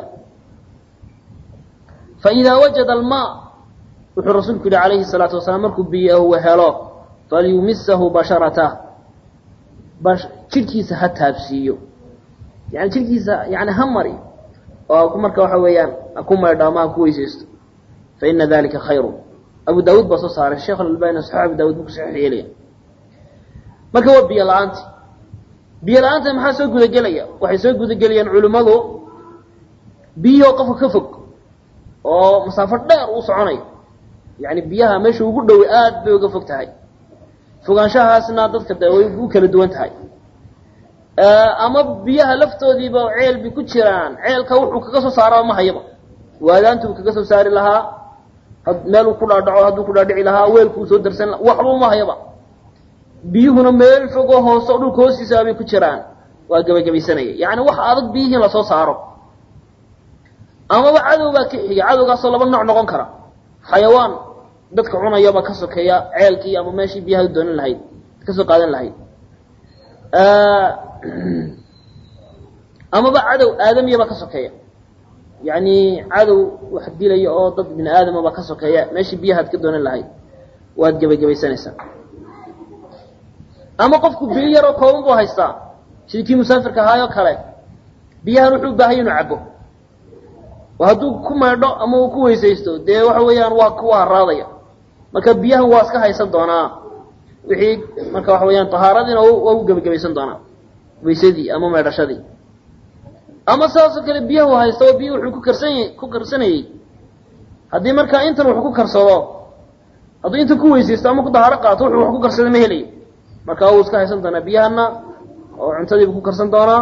fa idaa wajada almaa wuxuu rasuulku yihi calayhi salaatu wasalaam markuu biyahu helo falyumisahu basharatah jidhkiisa ha taabsiiyo yani jidhkiisa yani ha mari oo marka waxa weeyaan ku maydho ama ha ku weysaysto fa ina dalika khayru abu daawuud baa soo saaray sheekh alalbani saxiix abu daawud buu ku saxiix yeelaya marka waa biyo la-aanti biyo la-aanta maxaa soo gudagelaya waxay soo gudagelayaan culimmadu biyihoo qofka ka fog oo masaafo dheer uu soconayo yani biyaha meesha ugu dhoway aad bay uga fog tahay fogaanshahaasna dadka de way u kala duwan tahay ama biyaha laftoodiiba ceel bay ku jiraan ceelka wuxuu kaga soo saaraba ma hayaba waadaantu buu kaga soo saari lahaa meeluu ku dhaadhaco hadduu ku dhaadhici lahaa weelkuu soo darsan waxba uma hayaba biyuhuna meel fogoo hoose o dhulka hoostiisa bay ku jiraan waa gebagabaysanaya yacni wax adag biyihii lasoo saaro amaba cadow baa ka xiga cadowgaasoo laba nooc noqon kara xayawaan dadka cunayaba ka sokeeya ceelkii ama meeshii biyaha doonan lahayd kasoo qaadan lahayd amaba cadow aadamiyaba ka sokeeya yacni cadow wax dilaya oo dad bini aadamaba ka sokeeya meeshii biyahaad ka doonan lahayd waad gebagabaysanaysaa ama qofku biyo yaroo kooban buu haystaa sidii kii musaafirka ahaayoo kale biyahan wuxuu u baahanya inuu cabo oo hadduu ku maydho ama uu ku weysaysto dee waxa weeyaan waa kuwa haraadaya marka biyahan waa iska haysan doonaa wixii marka waxa weeyaan tahaaradiina waa u gebagabaysan doonaa weysadii ama maydhashadii ama sidaasoo kale biyahu haysta oo biyi wuxuu ku karsanya ku karsanayey haddii markaa intan wax ku karsado hadduu intan ku weysaysto ama ku dahaaro qaato wuxuu wax ku karsada ma helayo marka wuu iska haysan doonaa biyahana oo cuntadiibu ku karsan doonaa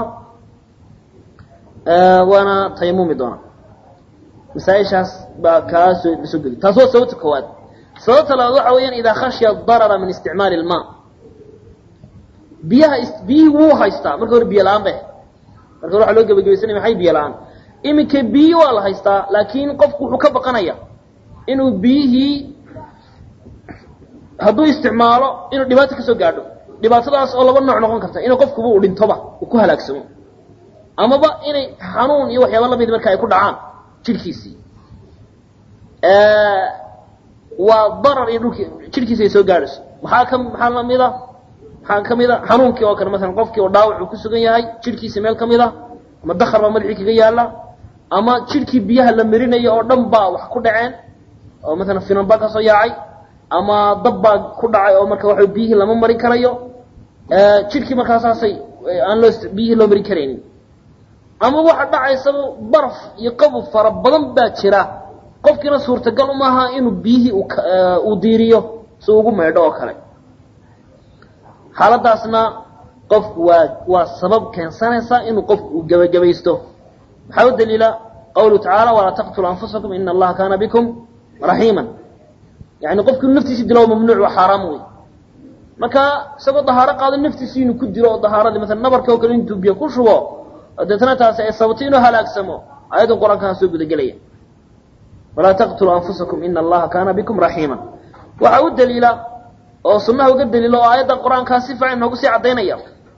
waana tayamumi doonaa masaaishaas baa kaa soo lasoo geli taas waa sababta koowaad sababta labaad waxa weeyaan idaa khashya darara min isticmaali ilmaa biyaha biyihii wuu haystaa marka hore biyo la-aan bay marka hore waxa loo gebagabaysanaya maxay biyo la-aan iminka biyi waa la haystaa laakiin qofku wuxuu ka baqanaya inuu biyihii hadduu isticmaalo inuu dhibaato kasoo gaadho dhibaatadaas oo laba nooc noqon karta inuu qofkuba uu dhintoba uu ku halaagsamo amaba inay xanuun iyo waxyaaba lamid marka ay ku dhacaan jidhkiisii waa darar iyo dhulki jidhkiisi ay soo gaadhayso maxaa ka maxaa lamida maxaa kamid a xanuunkii oo kale masalan qofkii oo dhaawac uu ku sugan yahay jidhkiisi meel kamid a ama dakar baa madaxii kaga yaala ama jidhkii biyaha la marinayo oo dhan baa wax ku dhaceen oo masalan finan baa kasoo yaacay ama dab baa ku dhacay oo marka waxa biyihii lama marin karayo jidhkii markaasaasay aan loo biyihii loo marin karaynin ama waxa dhacaysaba baraf iyo qabow fara badan baa jira qofkiina suurtagal umaaha inuu biyihii uu diiriyo si ugu maydho oo kale xaaladaasna qofku waa waa sabab keensanaysa inuu qofku uu gebagabaysto maxaa u daliila qawluhu tacaala walaa taqtulu anfusakum ina allaha kaana bikum raxiima yani qofku inu naftiisi dilo mamnuuc waa xaaraam wey marka isagoo dahaaro qaado naftiisi inuu ku dilo oo dahaaradii masalan nabarka oo kale intuu biyo ku shubo deetna taasi ay sababto inuu halaagsamo ayadan qur-aankaa soo gudagelaya walaa taqtuluu anfusakum ina allaha kaana bikum raxiima waxaa u daliila oo sunnaha uga daliila oo aayadda qur-aankaa si fiican noogu sii caddaynaya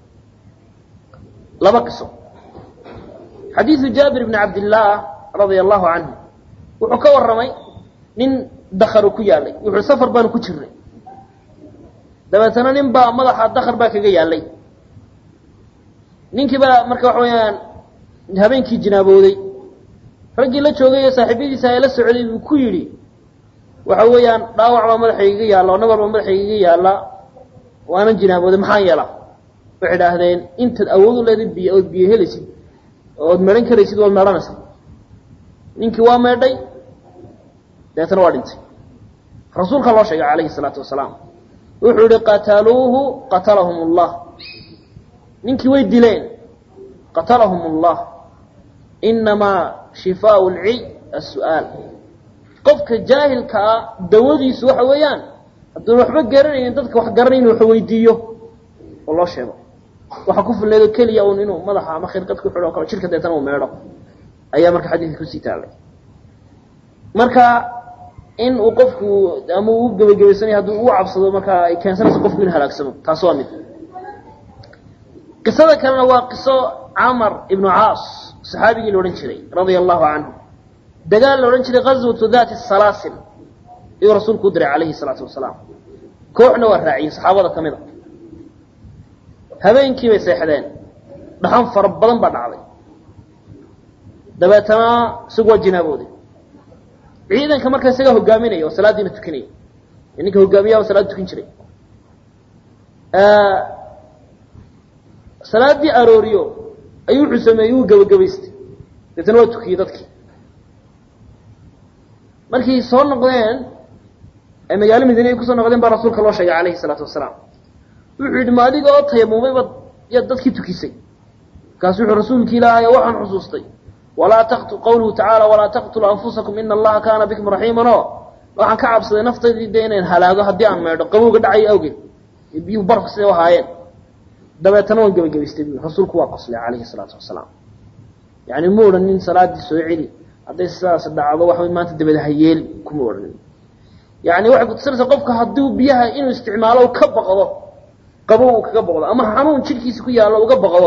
laba qiso xadiidu jaabir bni cabdillaah radia allahu canhu wuxuu ka warramay nin dakaru ku yaalay wuxuu safar baanu ku jirnay dabeetana nin baa madaxa dakar baa kaga yaalay ninkii baa marka waxa weeyaan habeenkii jinaabooday raggii la joogay ee saaxiibyadiisa ee la socday buu ku yidhi waxa weeyaan dhaawac baa madaxaygaga yaalla oo nabar baa madaxaygaga yaalla waanan jinaabooday maxaan yeelaa waxay idhaahdeen intaad awood u leedayd biyo ood biyo helaysid ood meedhan karaysid waad meedhanaysa ninkii waa meedhay dabeetana waa dhintay rasuulka loo sheegay calayhi salaatu wasalaam wuxuu yihi qataluuhu qatalahum allah ninkii way dileen qatalahum allah inamaa shifaau lciy as-su'aal qofka jaahilka ah dawadiisu waxa weeyaan hadduun waxba garanaynin dadka wax garanayn wax weydiiyo oo loo sheego waxa ku fulneedo keliya un inuu madaxa ama khirqad ku xidho o kale jirka deetana uu meedho ayaa marka xadiidka kusii taallay marka in uu qofku ama uu gebagabaysanaya hadduu uu cabsado markaa ay keensanayso qofku inu halaagsamo taas waa mid qisada kalena waa qiso camar ibnu caas saxaabigii la odhan jiray radia allahu canhu dagaal la odhan jiray gazwatu dati salaasil ayuu rasuulku u diray calayhi salaatu wasalaam kooxna waa raaciyey saxaabada ka mid a habeenkii bay seexdeen dhaxan fara badan baa dhacday dabeetana isagu waa jinaabooday ciidanka marka isagaa hogaaminaya oo salaadiina tukanaya ninka hogaamiyaha oo salaad tukan jiray salaaddii arooriyo ayuu wuxuu sameeyey wuu gebagabaystay deetana waa tukiyey dadkii markay soo noqdeen ay magaalo madiine ay kusoo noqdeen baa rasuulka loo sheegay calayhi salaatu wasalaam wuxuu yidhi ma adiga oo tayamumayba yaad dadkii tukisay markaasu wuxuu rasuulki ilaahay waxaan xusuustay walaa taqtu qawluhu tacaala walaa taqtuluu anfusakum ina allaha kaana bikum raxiiman oo waxaan ka cabsaday naftaydii de inayn halaago haddii aan meedho qabowga dhacayo awgeed biyuhu barafka siday u ahaayeen dabeetana waan gebagabaystay bu rasuulku waa qoslay calayhi salaatu wasalaam yani ma odhanin salaaddii soo celi hadday sidaas dhacdo waxa maanta dabada hayeeli kuma odhanin yani waxay kutusinaysaa qofka hadduu biyaha inuu isticmaalo ka baqdo qabow uu kaga baqdo ama xanuun jidhkiisa ku yaallo uga baqdo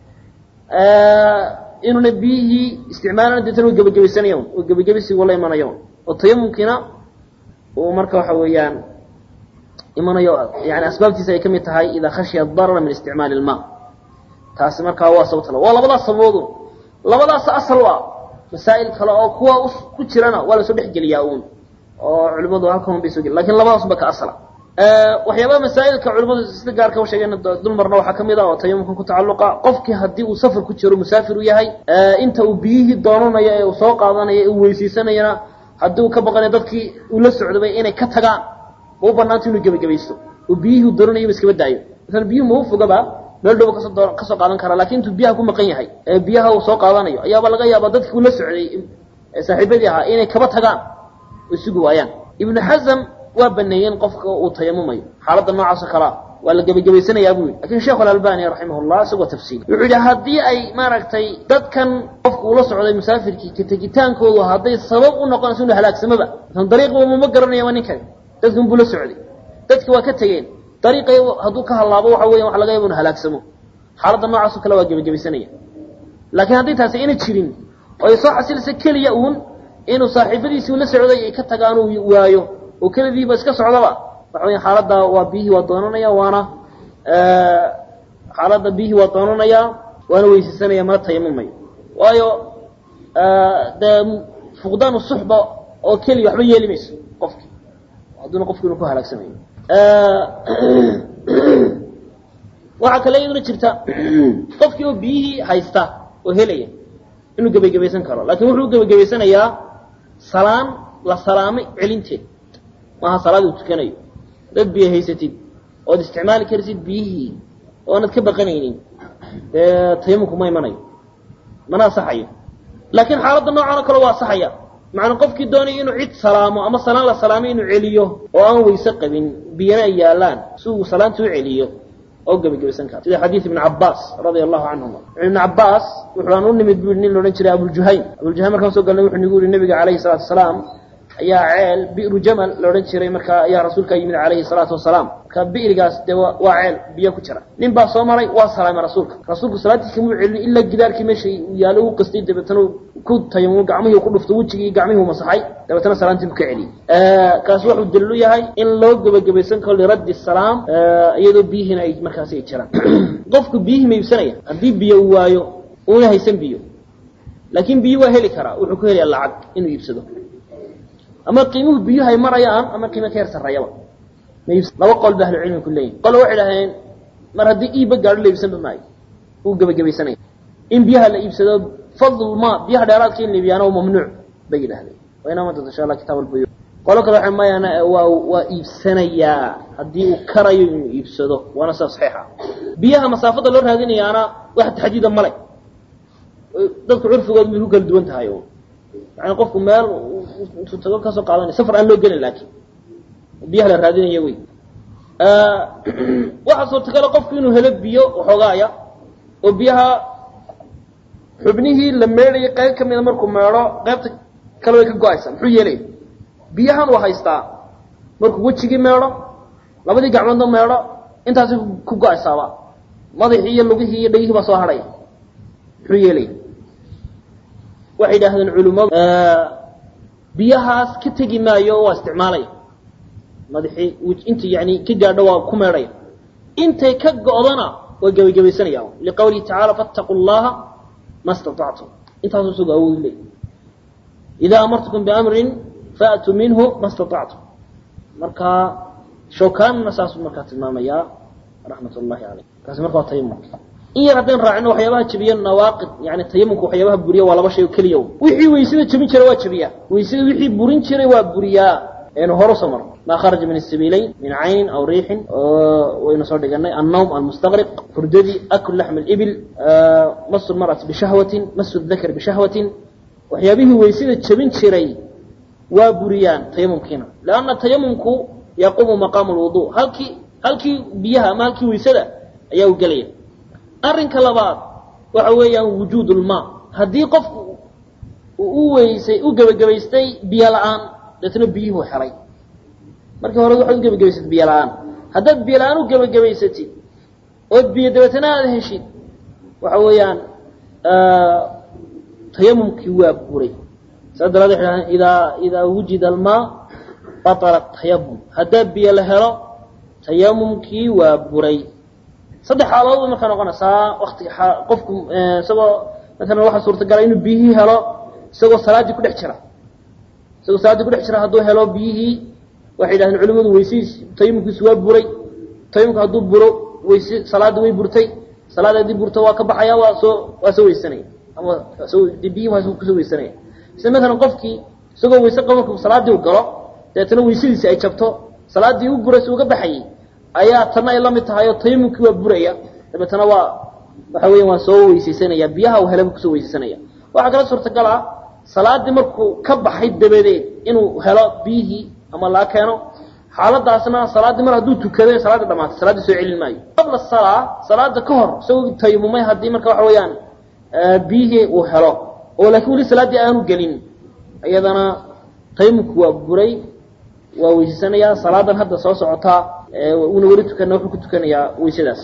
inuuna biyihii isticmaalana deetana u gebagabaysanayan oo gebagabisigu la imanayo oo tayamumkiina uu marka waxa weeyaan imanayo yani asbaabtiisa ay ka mid tahay idaa khashiya darara min isticmaali ilma taasi markaa waa sababta waa labadaas sababoodu labadaas asal u ah masaa'il kale oo kuwa ku jirana waa lasoo dhexgeliyaa uun oo culimadu halkan bay soo geli lakin labadaas ba ka asala waxyaabaha masaa'ilka culimadu sida gaarka u sheegeen dulmarna waxaa kamid ah oo tayamumkan ku tacalluqa qofkii haddii uu safar ku jiro musaafir u yahay inta uu biyihii doonanayo ee uu soo qaadanayo ee uu weysaysanayana haddii uu ka baqanayo dadkii uu la socdabay inay ka tagaan ma u banaanta inuu gebagabaysto oo biyihii uu doonanayo iskaba daayo masalan biyuhu ma u fogaba meel dhowba kasoo doo kasoo qaadan karaa lakin intuu biyaha ku maqan yahay ee biyaha uu soo qaadanayo ayaaba laga yaabaa dadkii uu la socday saaxiibadii ahaa inay kaba tagaan oo sugi waayaan ibnu xasam waa baneeyeen qofka uu tayamumayo xaaladda noocaasoo kalea waa la gebagabaysanayaa buu yidhi lakin sheekhu alalbani raximah llah isagoo tafsiili wuxuu yidhi haddii ay maaragtay dadkan qofka uula socday musaafirkii ka tegitaankoodu hadday sabab u noqonayso inuu halaagsamaba masalan dariiqba mama garanayaba ninkan dadkan buu la socday dadki waa ka tegeen dariiqay hadduu ka hallaabo waxa weyan waxa laga yaba inu halaagsamo xaaladda noocaasoo kale waa gebagabaysanaya laakiin haddii taasi ayna jirin oo ay soo xasilaysa keliya uun inuu saaxiibadiisii ula socday ay ka tagaan uu waayo oo kelidiiba iska socdaba waxa weya xaaladda waa biyihii waa doonanaya waana xaaladda biyihii waa doonanaya waana weysaysanaya mana tayamumayo waayo dee fuqdaanu suxba oo keliya waxba yeeli mayso qofki hadduuna qofki inu ku halaagsamayo waxaa kale iyaduna jirta qofkii oo biyihii haysta oo helaya inuu gebagabaysan karo lakin wuxuu gebagabaysanayaa salaan la salaamay celinteed maaha salaad uu tukanayo dad biyo haysatid ood isticmaali karsid biyihii oonad ka baqanaynin dee tayamumku ma imanayo mana asaxayo laakiin xaaladda noocan oo kale waa asaxaya macnaa qofkii doonaya inuu cid salaamo ama salaan la salaamay inuu celiyo oo aan weyse qabin biyana ay yaalaan si uu salaanta u celiyo oo gebagabaysan kara sida xadiid ibn cabaas radia allahu canhuma ibn cabaas wuxuu aan u nimid bu nin laodhan jiray abuljuhaym abuljuhaym markaan so galnay wuxuu nagu yihi nabiga calayhi salaatu wasalaam ayaa ceel bi'ru jamal la odhan jiray markaa ayaa rasuulka yimid calayhi salaatu wasalaam marka bi'rigaas dee waa ceel biyo ku jira nin baa soo maray waa salaamay rasuulka rasuulku salaadtiisa muu celin ilaa gidaarkii meesha yaalo u qastay dabeetana ku tayamu gacmihii ku dhufto wejigii gacmihii u masaxay dabeetana salaantii bu ka celiyey kaasi wuxuu daliil u yahay in loo gebagabaysan karo liraddi salaam iyadoo biyihiina ay markaasi ay jiraan qofku biyihii ma iibsanaya haddii biyo uu waayo uuna haysan biyo laakiin biyo waa heli karaa wuxuu ku helayaa lacag inuu iibsado ama qiimuhu biyuhu ay marayaan ama qiimo ka yar sarreeyaba laba qol ba ahlucilmi ku leeyihin qole waxay dhaheen mar haddii iibba gaadho la iibsanba maayo uu gebagabaysanaya in biyaha la iibsado fadl ma biyaha dheeraadka in la iibiyaana waa mamnuuc bay yidhahdeen waa inaa manta insha allah kitaab albuyu qolo kale waxay mayana waa waa iibsanayaa haddii uu karayo inuu iibsado waana sida saxiixa biyaha masaafada loo raadinayaana wax taxdiida male dadku curfigood bay ku kala duwan tahay yani qofku meel intuu tago kasoo qaadanay safar aan loo gelin laakiin biyaha la raadinaya wey waxaa suurtagala qofku inuu helo biyo waxoogaaya oo biyaha xubnihii la meedhayay qayb ka mida markuu meedho qaybta kale way ka go-aysaa muxuu yeelaya biyahan uu haystaa markuu wejigii meedho labadii gacmoodna meedho intaasi ku go-aysaaba madaxii iyo lugihii iyo dhegihii baa soo hadhaya muxuu yeelaya waxay yidhaahdeen culimmadu biyahaas ka tegi maayo waa isticmaalaya madaxii inta yani ka gaadho waa ku meedhaya intay ka go'dana waa gebagabaysanaya liqawlihi tacaala fattaqu llaha ma staطactum intaasu isagu awoodi leey idaa amartukum biamrin faatuu minhu ma staطactum marka shawkaanna saasuu markaa tilmaamayaa raxmat ullahi caleyh kaasi marka waa tayamumka in yar haddaynu raacino waxyaabaha jabiya nawaaqid yani tayamumka waxyaabaha buriya waa laba shay oo keliya wixii weysada jabin jiray waa jabiyaa weysada wixii burin jiray waa buriyaa aynu hore soo marno ma kharaja min asabiilayn min caynin aw riixin waynu soo dhiganay annawm almustaqriq hurdadii aklu laxm alibil masu lmar'ati bishahwatin masu dakar bishahwatin waxyaabihii weysada jabin jiray waa buriyaan tayamumkiina leanna tayamumku yaquumu maqaamu lwudu halkii halkii biyaha ama halkii weysada ayaa u gelaya arrinka labaad waxa weeyaan wujuud lmaa haddii qofku uu u weysay u gebagabaystay biyo la-aan deetna biyuhu helay markii hore waxaad u gebagabaysatid biyo la-aan haddaad biyo la-aan u gebagabaysatid ood biyo dabeetana aada heshid waxa weeyaan tayamumkii waa buray saas daraadee waxay dhahdeen idaa idaa wujida almaa batala tayamum haddaa biyo la helo tayamumkii waa buray saddex xaaladood bay markaa noqonaysaa wakti qofku isagoo maalan waxaa suurtagala inuu biyihii helo isagoo salaaddii ku dhex jira isagoo salaaddii ku dhex jira hadduu helo biyihii waxay yidhahdeen culimadu weysihiis tayamumkiisu waa buray tayamumka hadduu buro weyse salaadii way burtay salaad haddii burto waa ka baxaya waa soo waa soo weysanaya ama soo biyihii waa kusoo weysanaya sida maalan qofkii isagoo weyse qaba markuu salaaddii u galo dabeetana weysadiisi ay jabto salaaddii u buraysa uga baxayay ayaa tanna ay la mid tahay oo tayamumkii waa buraya dabeetana waa waxa weya waa soo weysaysanaya biyaha uu helaba kusoo weysaysanaya waxaa kala suurtagal ah salaaddii markuu ka baxay dabadeed inuu helo biyihii ama laa keeno xaaladaasna salaaddii mar hadduu tukado salaaddii dhamaatay salaaddii soo celin maayo qabla salaa salaada ka hor isagoo tayamumay haddii marka waxa weeyaan biyihii uu helo oo laakiin weli salaaddii aanu gelin iyadana tayamumku waa buray waa weysaysanaya salaadan hadda soo socotaa una weli tukana wuxuu ku tukanayaa weysadaas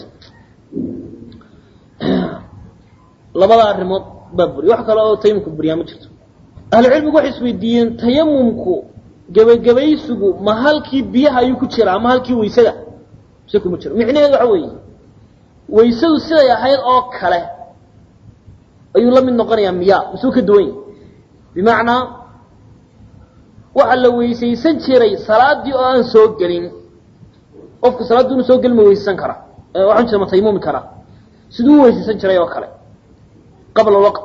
labada arrimood baa buriy wax kale oo tayamumka buriyaa ma jirto ahlucilmigu waxay isweydiiyeen tayamumku gebagabaysigu ma halkii biyaha ayuu ku jira ama halkii weysada mise kuma jiro micnaheedu waxa weeye weysadu siday ahayd oo kale ayuu la mid noqonayaa miya misuu ka duwan yahy bimacnaa waxaa la weysaysan jiray salaadii oo aan soo gelin qofku salaaddii unu soo gelin ma weysaysan karaa waxaan jira ma tayamumi karaa siduu u weysaysan jiray oo kale qabla waqt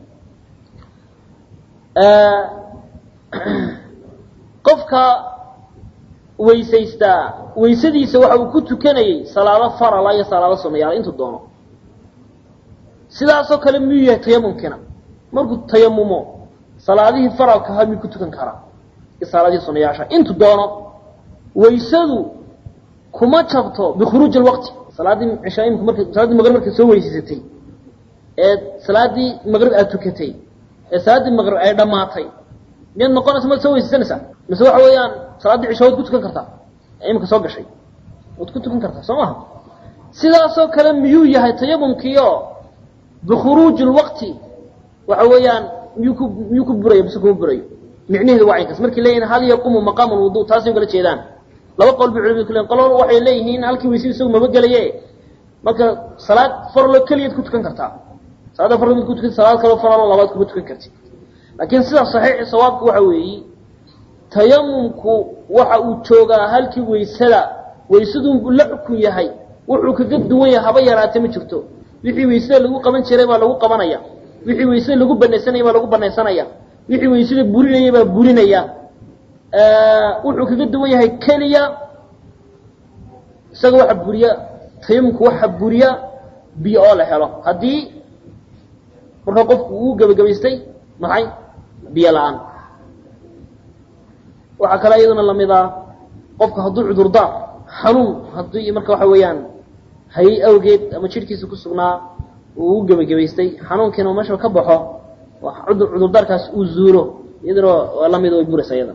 qofka weysaystaa weysadiisa waxa uu ku tukanayay salaado farala iyo salaado sunayaal intuu doono sidaasoo kale miyuu yahay tayamumkiina markuu tayamumo salaadihii faralka ahaa miyuu ku tukan karaa iyo salaadihii sunayaasha intuu doono weysadu kuma jabto bikhuruuji alwaqti salaaddii cishaa imika marka salaaddii maqrib markaad soo weysaysatay ee salaaddii maqrib aad tukatay ee salaaddii maqrib ay dhammaatay miyaad noqonaysa maad soo weysaysanaysaa mise waxa weeyaan salaaddii cisha waad ku tukan kartaa ee imika soo gashay waad ku tukan kartaa soo maha sidaasoo kale miyuu yahay tayamumkiio bikhuruuji lwaqti waxa weeyaan miyuu ku miyuu ku burayo mise kuma burayo micnaheedu waa caynkaas markay leeyihin hal yaqumu maqaamu lwudu taasay kala jeedaan laba qol bay culimadu ku leeyihin qolo waxay leeyihiin halkii weysada isagu maba gelaye marka salaad farlo keliyaad ku tukan kartaa salaada farlo mid ku tukan salaad kaloo faralo labaad kuma tukan kartid laakiin sida saxiixi sawaabku waxa weeyi tayamumku waxa uu joogaa halkii weysada weysaduu la xukun yahay wuxuu kaga duwan yahay haba yaraate ma jirto wixii weysada lagu qaban jiray baa lagu qabanaya wixii weysada lagu banaysanaya baa lagu banaysanaya wixii weysada burinaya baa burinaya wuxuu kaga duwan yahay keliya isaga waxa buriya tayamumku waxa buriya biyo oo la helo haddii markaa qofku uu gebagabaystay maxay biyo la-aan waxaa kale iyaduna lamid ah qofka hadduu cudurdaar xanuun haddii marka waxa weeyaan hayay awgeed ama jidhkiisa ku sugnaa uu u gebagabaystay xanuunkiina u meeshaba ka baxo cudurdaarkaas uu zuuro iyaduna waa lamid way buraysa iyada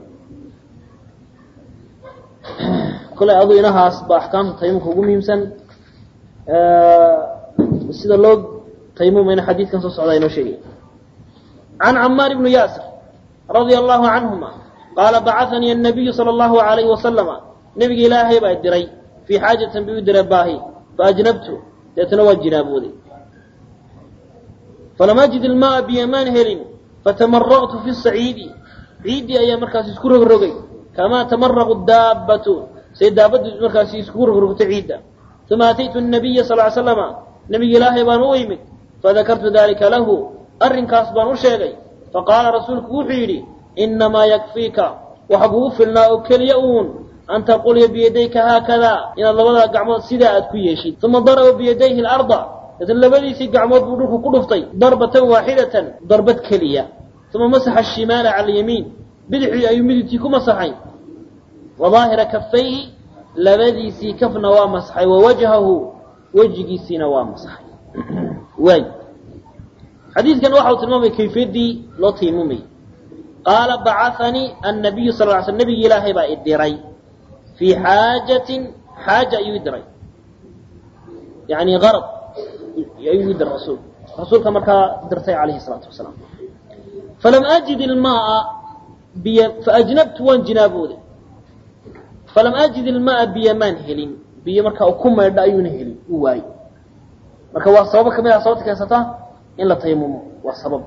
kole adu inahaas ba axkaamta tayamumka ugu muhiimsan sida loo taymumayna xadiidkan soo socdaa inoo sheegay can camaar ibnu yaasir radia allahu canhuma qaala bacahanii annabiyu sala allahu alayhi wasalama nebiga ilaahay baa diray fii xaajatin bi u diray baahi faajnabtu deetana waa jinaabooday falam ajid ilmaaa biyamaan helin fatamaraqtu fi saciidi ciiddii ayaa markaas isku rogrogay kamaa tamaraqu daabbatu say daabaddu markaas iskugu rogrogtay ciidda uma ataytu nabiya sal ly slama nebiga ilaahay baan u imid fadakartu dalika lahu arrinkaas baan u sheegay faqaala rasuulku wuxuu yidhi inamaa yakfiika waxa kugu filnaa oo keliya uun an taqulya biyadayka haakadaa inaad labada gacmood sidaa aad ku yeeshid uma daraba biyadayhi larda deetna labadiisii gacmood buu dhulku ku dhuftay darbatan waaxidatan darbad keliya uma masaxa ashimaala cala alyamiin bidixdii ayuu midigtii ku masaxay wa daahira kafayhi labadiisii kafna waa masaxay wa wajhahu wejigiisiina waa masaxay waay xadiidkan waxa uu tilmaamaya kayfiyaddii loo taymumayay qaala bacahanii annabiyu sal ly sl nabigi ilaahay baa i diray fii xaajatin xaaja ayuu i diray yani arad ayuu i diray rasuulku rasuulka markaa dirtay calayhi salaatu wasalaam falam ajid ilmaaa biy faajnabtu waan jinaabooday falam ajid ilmaaa biyo maan helin biyo markaa ku maydha ayuuna helin u waayey marka waa sababo kamid ah sababta keensata in la taymumo waa sabab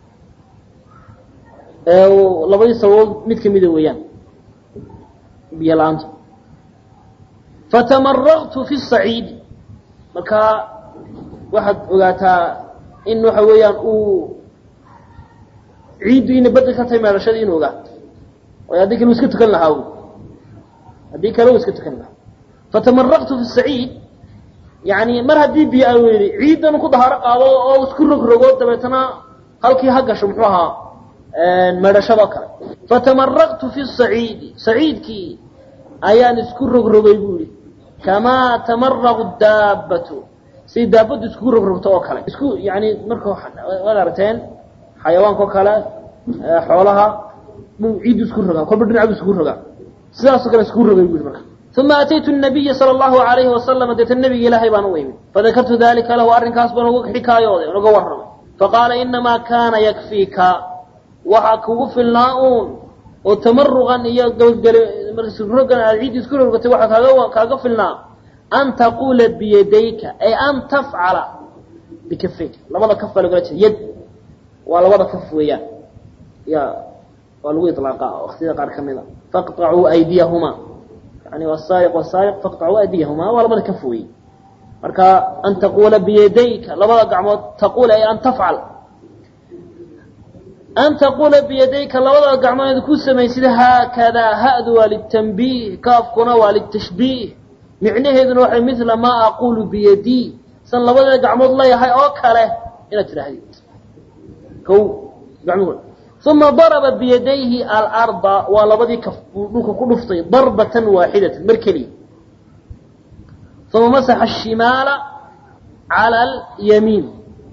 labadii sababood mid kamida weeyaan biyo la-aanta fatamaraqtu fi saciidi markaa waxaad ogaataa in waxa weeyaan uu ciiddu ina bedel ka tahay meelashadii inu ogaa waayo haddii kale u iska tukan lahaa wy haddii kale u iska tukan lahaa fatamaraqtu fi saciid yani mar haddii biyo aan weyday ciiddan ku dahaaro qaado oo isku rogrogo dabeetana halkii ha gasho muxuu ahaa meedhashadoo kale fatamaraqtu fi saciidi saciidkii ayaan isku rogrogay buu yihi kamaa tamaraqu daabbatu siday daabaddu iskugu rogrogto oo kale isku yani marka waad aragteen xayawaanka oo kale xoolaha buu ciiddu isku rogaa kolba dhinacbu iskugu rogaa sidaasoo kale iskugu rogay buu yihi marka uma ataytu nabiya sala allahu alayhi wasalama deeta nabiga ilaahay baan u imid fadakartu dalika lahu arrinkaas baan uga xikaayooday uga warramay faqaala inamaa kaana yakfiika waxaa kugu filnaa uun oo tamaruqan iyo gabagelirogan aad ciiddi isku rogatay waxaa kaaga kaaga filnaa an taquula biyadayka ay an tafcala bikafayka labada kaf baa lagala jeeda yad waa labada kaf weeyaan ya waa lagu ilaaqa waktiyada qaar ka mida faqطacuu aydiyahuma yani wsaariq wsaariq faqطacuu aydiyahuma waa labada kaf weeye marka an taquula biyadayka labada gacmood taquula ay an tafcal an taquula biyadayka labada gacmood ku samaysid haakadaa hadu waa litanbiih kaafkuna waa litashbiih micnaheeduna waxay mila maa aquulu biyadii san labada gacmood leeyahay oo kale inaad tidhaahdid o gacmuhu uma daraba biyadayhi alarda waa labadii kaf buu dhulka ku dhuftay darbatan waaxidatan mar keliya uma masaxa ashimaala cala alyamiin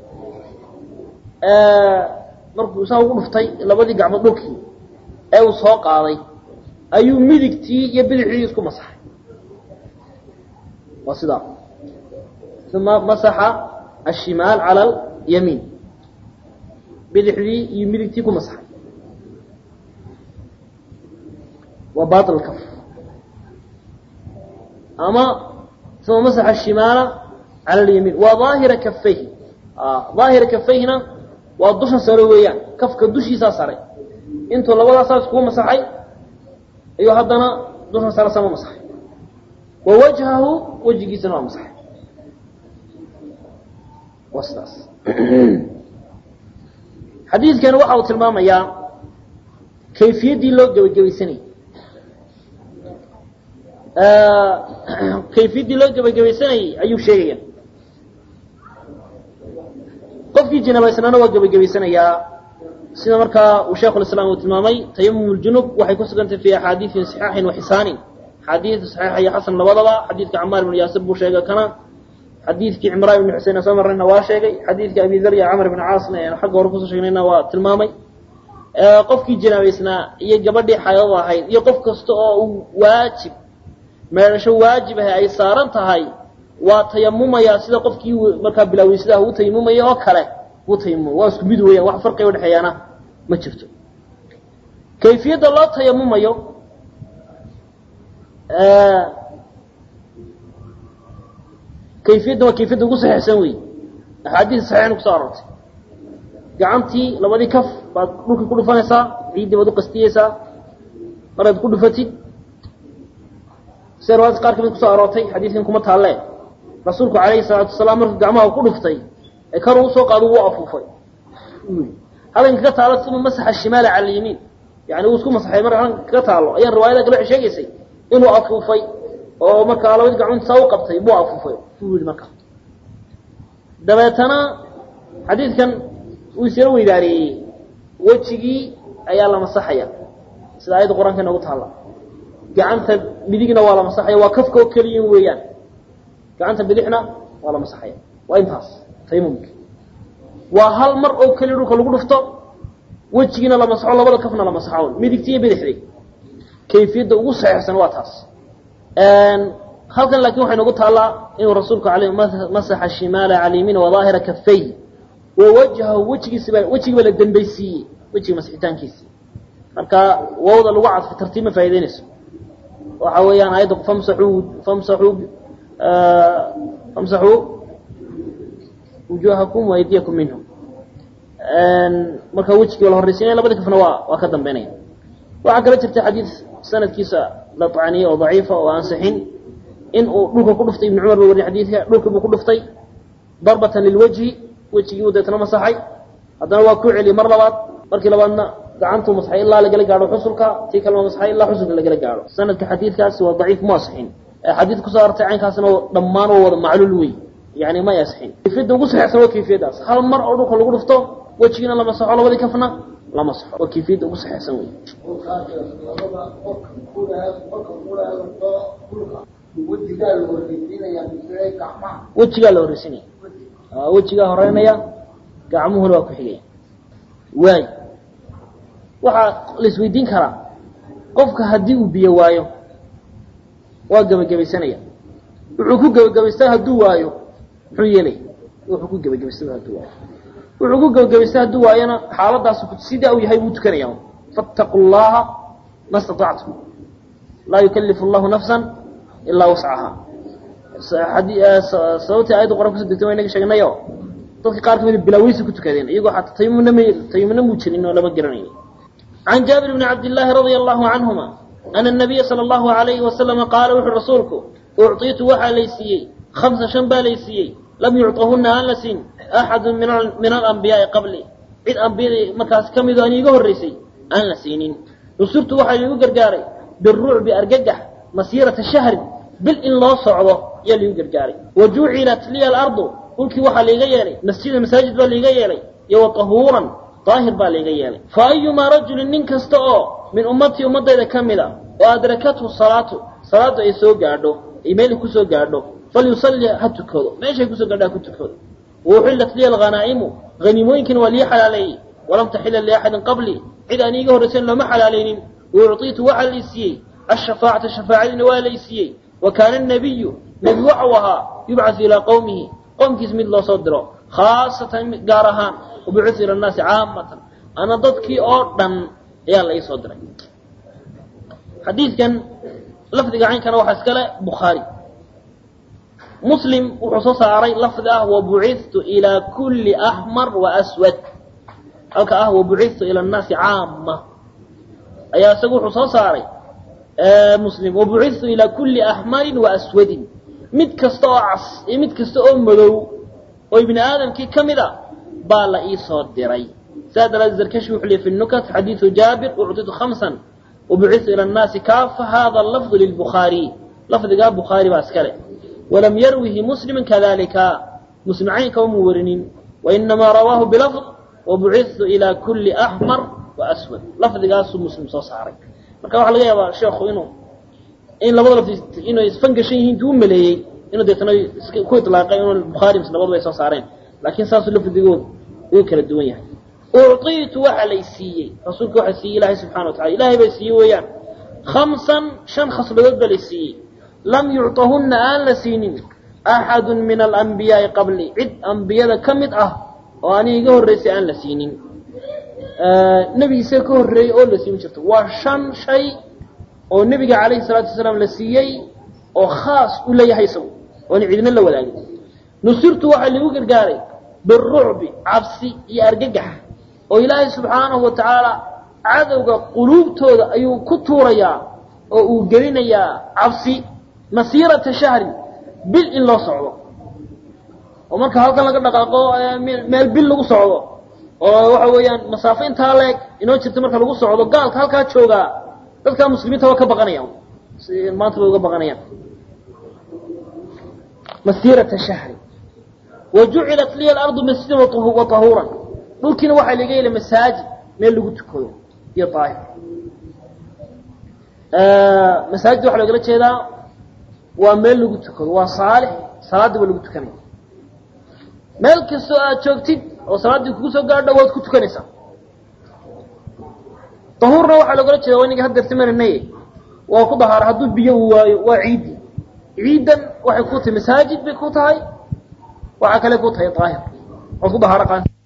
markuu saa ugu dhuftay labadii gacmood dhulkii ee uu soo qaaday ayuu midigtii iyo bidixdii isku masaxay waa sidaa uma masaxa ashimaal cala alyamiin bidixdii iyo midigtii ku masaxay waa bail kaf ama uma masaxa ashimaala cala alyamiin waa daahira kafayhi daahira kafayhina waa dusha sare weeyaan kafka dushiisaa sare intuu labadaasaa iskugu masaxay ayuu haddana dusha sare sama masaxay wa wajhahu wejigiisana waa masaxay waa sidaas xadiidkani waxa uu tilmaamayaa kayfiyaddii loo gebagabaysanayay kayfiyaddii loo gebagabaysanayay ayuu sheegaya qofkii jinabaysnaana waa gebagabaysanayaa sida markaa uu sheikhu lislaam uu tilmaamay tayamum ljunub waxay ku sugantay fi axaadiiin saxiixin wa xisaanin xadiid saxiixa iyo xasan labadaba xadiidka camaar ibnu yaasir buu sheegay kana xadiidkii cimraan ibnu xuseyn soo marnayna waa sheegay xadiidka abi dar iyo camr ibn caasna eenu xagga hore kusoo sheegnayna waa tilmaamay qofkii jinaabaysnaa iyo gabadhii xaydada ahayd iyo qof kasta oo uu waajib meedhasho waajib ahay ay saaran tahay waa tayamumayaa sida qofkii markaa bilaaweysadah uu tayamumaya oo kale uu tayamumay waa isku mid weeyaan wax farqiga udhexeeyaana ma jirto kayfiyadda loo tayamumayo kayfiyadda waa kayfiyadda ugu saxiixsan wey axaadiis saxiixna kuso aroortay gacantii labadii kaf baad dhulka ku dhufanaysaa ciiddii baad u qastiyeysaa maraad ku dhufatid sida riwaayadka qaar kamid kusoo aroortay xadiidkan kuma taalle rasuulku calayhi salaatu wasalaam markuu gacmaha ku dhuftay ee kar uu soo qaado wuu afuufay halkan kaga taalo uma masaxa shimaala cala alyamiin yani uu isku masaxay mar halkan kaga taalo ayaan riwaayada kale waxay sheegaysay inuu afuufay oo markaa labadii gacmood saa u qabtay buu afuufay buu yihi marka dabeetana xadiidkan uu isyaro weydaareeyey wejigii ayaa la masaxaya sida aayadda qur-aanka inoogu taalla gacanta midigna waa la masaxaya waa kafka oo keliya weeyaan gacanta bidixna waa la masaxaya waa intaas taymumki waa hal mar oo keliya dhulka lagu dhufto wejigiina la masaxo labada kafna la masaxo midigti iyo bidixdi kayfiyadda ugu saxiixsan waa taas halkan laakiin waxay nagu taallaa inuu rasuulku alay masaxa shimaala cala yamiin wadaahira kafay wa wajhahu wejigiisiba wejigiiba la dambaysiiyey wejiga masixitaankiisii marka wawda lagu cadfo tartiib ma faa'idaynayso waxa weeyaan aayadda famsaxuu famsaxuu famsaxuu wujuhakum waaydiyakum minhum marka wejigiiba la horraysiinaya labadi kafna waa waa ka dambeynaya waxaa kala jirta xadiid sanadkiisa la tacniyey oo daciifa oo ansixin in uu dhulka ku dhuftay ibnu cumar ba wariye xadiidka dhulka buu ku dhuftay darbatan lilwajhi wejigii uu deetna masaxay haddana waa ku celiyey mar labaad markii labaadna gacantuu masaxay ilaa lagala gaadho xusulka tii kalema masaxay ilaa xusulka lagala gaadho sanadka xadiidkaasi waa daciif mu asixin xadiid kusoo artay caynkaasna dhammaan waa wada macluul wey yani may asixin kayfiyadda ugu saxeexsan waa kayfiyaddaas hal mar oo dhulka lagu dhufto wejigiina la masaxo labadii kafna la masaxo waa kayfiyadda ugu saxeexsan wey wejigaa la horreysinaya wejigaa horeynaya gacmuhuna waa ku xigaya waay waxaa la isweydiin karaa qofka haddii uu biyo waayo waa gebagabaysanaya wuxuu ku gebagabaystaa hadduu waayo muxuu yeelaya wuxuu ku gebagabaystaa hadduu waayo wuxuu ku gebagabaystaa hadduu waayona xaaladaas sidaa uu yahay buu tukanaya fattaqu llaha ma statactum laa yukalifu allahu nafsan ilaa wascaha sababtii ayadda qora kuso degtay waa inaga sheegnayo dadka qaar kamid bilaaweysi ku tukadeen iyagoo xataa tayamumna m tayamumna muu jirin oo lama garanayni can jaabir bni cabdillaahi radia allahu canhuma ana nabiya sala allahu alayhi wasalama qaala wuxuu rasuulku ucطiitu waxaa lay siiyey hamsa shan baa lay siiyey lam yucطahuna aan la siin axadu min alambiyaai qabli cid ambiyadii markaas ka mido an iiga horreysay aan la siinin nusurtu waxaa liigu gargaaray birucbi argagax masiirata shahrin bil in loo socdo ayaa liigu gargaaray wa jucilat liya alardu dhulkii waxaa liiga yeelay masjida masaajid baa liiga yeelay iyo wa tahuuran daahir baa liiga yeelay fa ayumaa rajulin nin kasta oo min ummatii ummadayda ka mid a oo adrakathu salaatu salaaddu ay soo gaadho ay meel kusoo gaadho falyusalli ha tukado meeshay kusoo gaadho ha ku tukado wauxillat liya alghanaa'imu haniimooyinkiina waa lii xalaaleeyey walam taxila liaxadin qablii cid aan iiga horraysayn looma xalaalaynin waucطiitu waxaa lay siiyey ashafaacata shafaacadiina waa lay siiyey wa kaana anabiyu nebi waxau ahaa yubcatu ilaa qowmihi qowmkiis mid loo soo diro khaasatan gaar ahaan wabucithu ila annaasi caamatan ana dadkii oo dhan ayaa la ii soo diray xadiidkan lafdiga caynkana waxaa iskale bukhaari muslim wuxuu soo saaray lafdi ah wabucithu ilaa kulli axmar wa aswad halka ah wabucithu ila annaasi caama ayaa isagu wuxuu soo saaray muslim wabucithu ilaa kulli axmarin wa aswadin mid kasta oo cas iyo mid kasta oo madow oo ibni aadamkii ka mid a baa la ii soo diray saa daraaddeed zarkashi wuxuu leey fi nukat xadiidu jaabir ucطitu khamsan wabucithu ila annaasi kaafa hada lafdu lilbukhaari lafdigaa bukhaari baa iskale walam yarwihi muslimu kadalika muslim caynka uma warinin wainamaa rawaahu bilafd wabucithu ilaa kulli axmar wa aswad lafdigaasuu muslim soo saaray marka waxaa laga yaabaa sheekhu inuu in labada lafdi inay isfangashan yihiin intuu u maleeyey inuu deetana ku ilaaqay inuu bukhaari mise labadaba ay soo saareen laakiin saasuu lafdigoodu uu kala duwan yahay ucطiitu waxa lay siiyey rasuulka waxa siiyey ilaahay subxana wa tacala ilahay bay siiyey weeyaan khamsan shan khasladood baa lay siiyey lam yucطahunna aan la siinin axadu min alambiyaai qabli cid ambiyada ka mid ah oo aniga iga horreysay aan la siinin nebigiisa ka horreeyey oo la siin jirto waa shan shay oo nebiga calayhi salaatu wasalaam la siiyey oo khaas u leeyahay isagu oona cidina la wadaagin nusirtu waxaa liigu gargaaray birucbi cabsi iyo argagax oo ilaahay subxaanahu wa tacaala cadowga quluubtooda ayuu ku tuurayaa oo uu gelinayaa cabsi masiirata shahrin bil in loo socdo oo marka halkan laga dhaqaaqo meel bil lagu socdo oo waxa weeyaan masaafo intaa leeg inoo jirta marka lagu socdo gaalka halkaa joogaa dadkaa muslimiinta waa ka baqanayaan maanta bay uga baqanayaan masiirata shahri wa jucilat liya alardu masjidan wa tahuuran dhulkiina waxaa laga yeelay masaajid meel lagu tukado iyo daahir masaajid waxaa loogala jeedaa waa meel lagu tukado waa saalix salaadii waa lagu tukanaya meel kastoo aad joogtid oo salaaddii kugu soo gaadho waad ku tukanaysaa dahuurna waxaa loogala jeeda waa inaga hadeertimananay waa ku dahaara hadduu biyo uu waayo waa ciiddi ciiddan waxay ku tahay masaajid bay ku tahay waxaa kale ku tahay daahir waad ku dahaaro qaan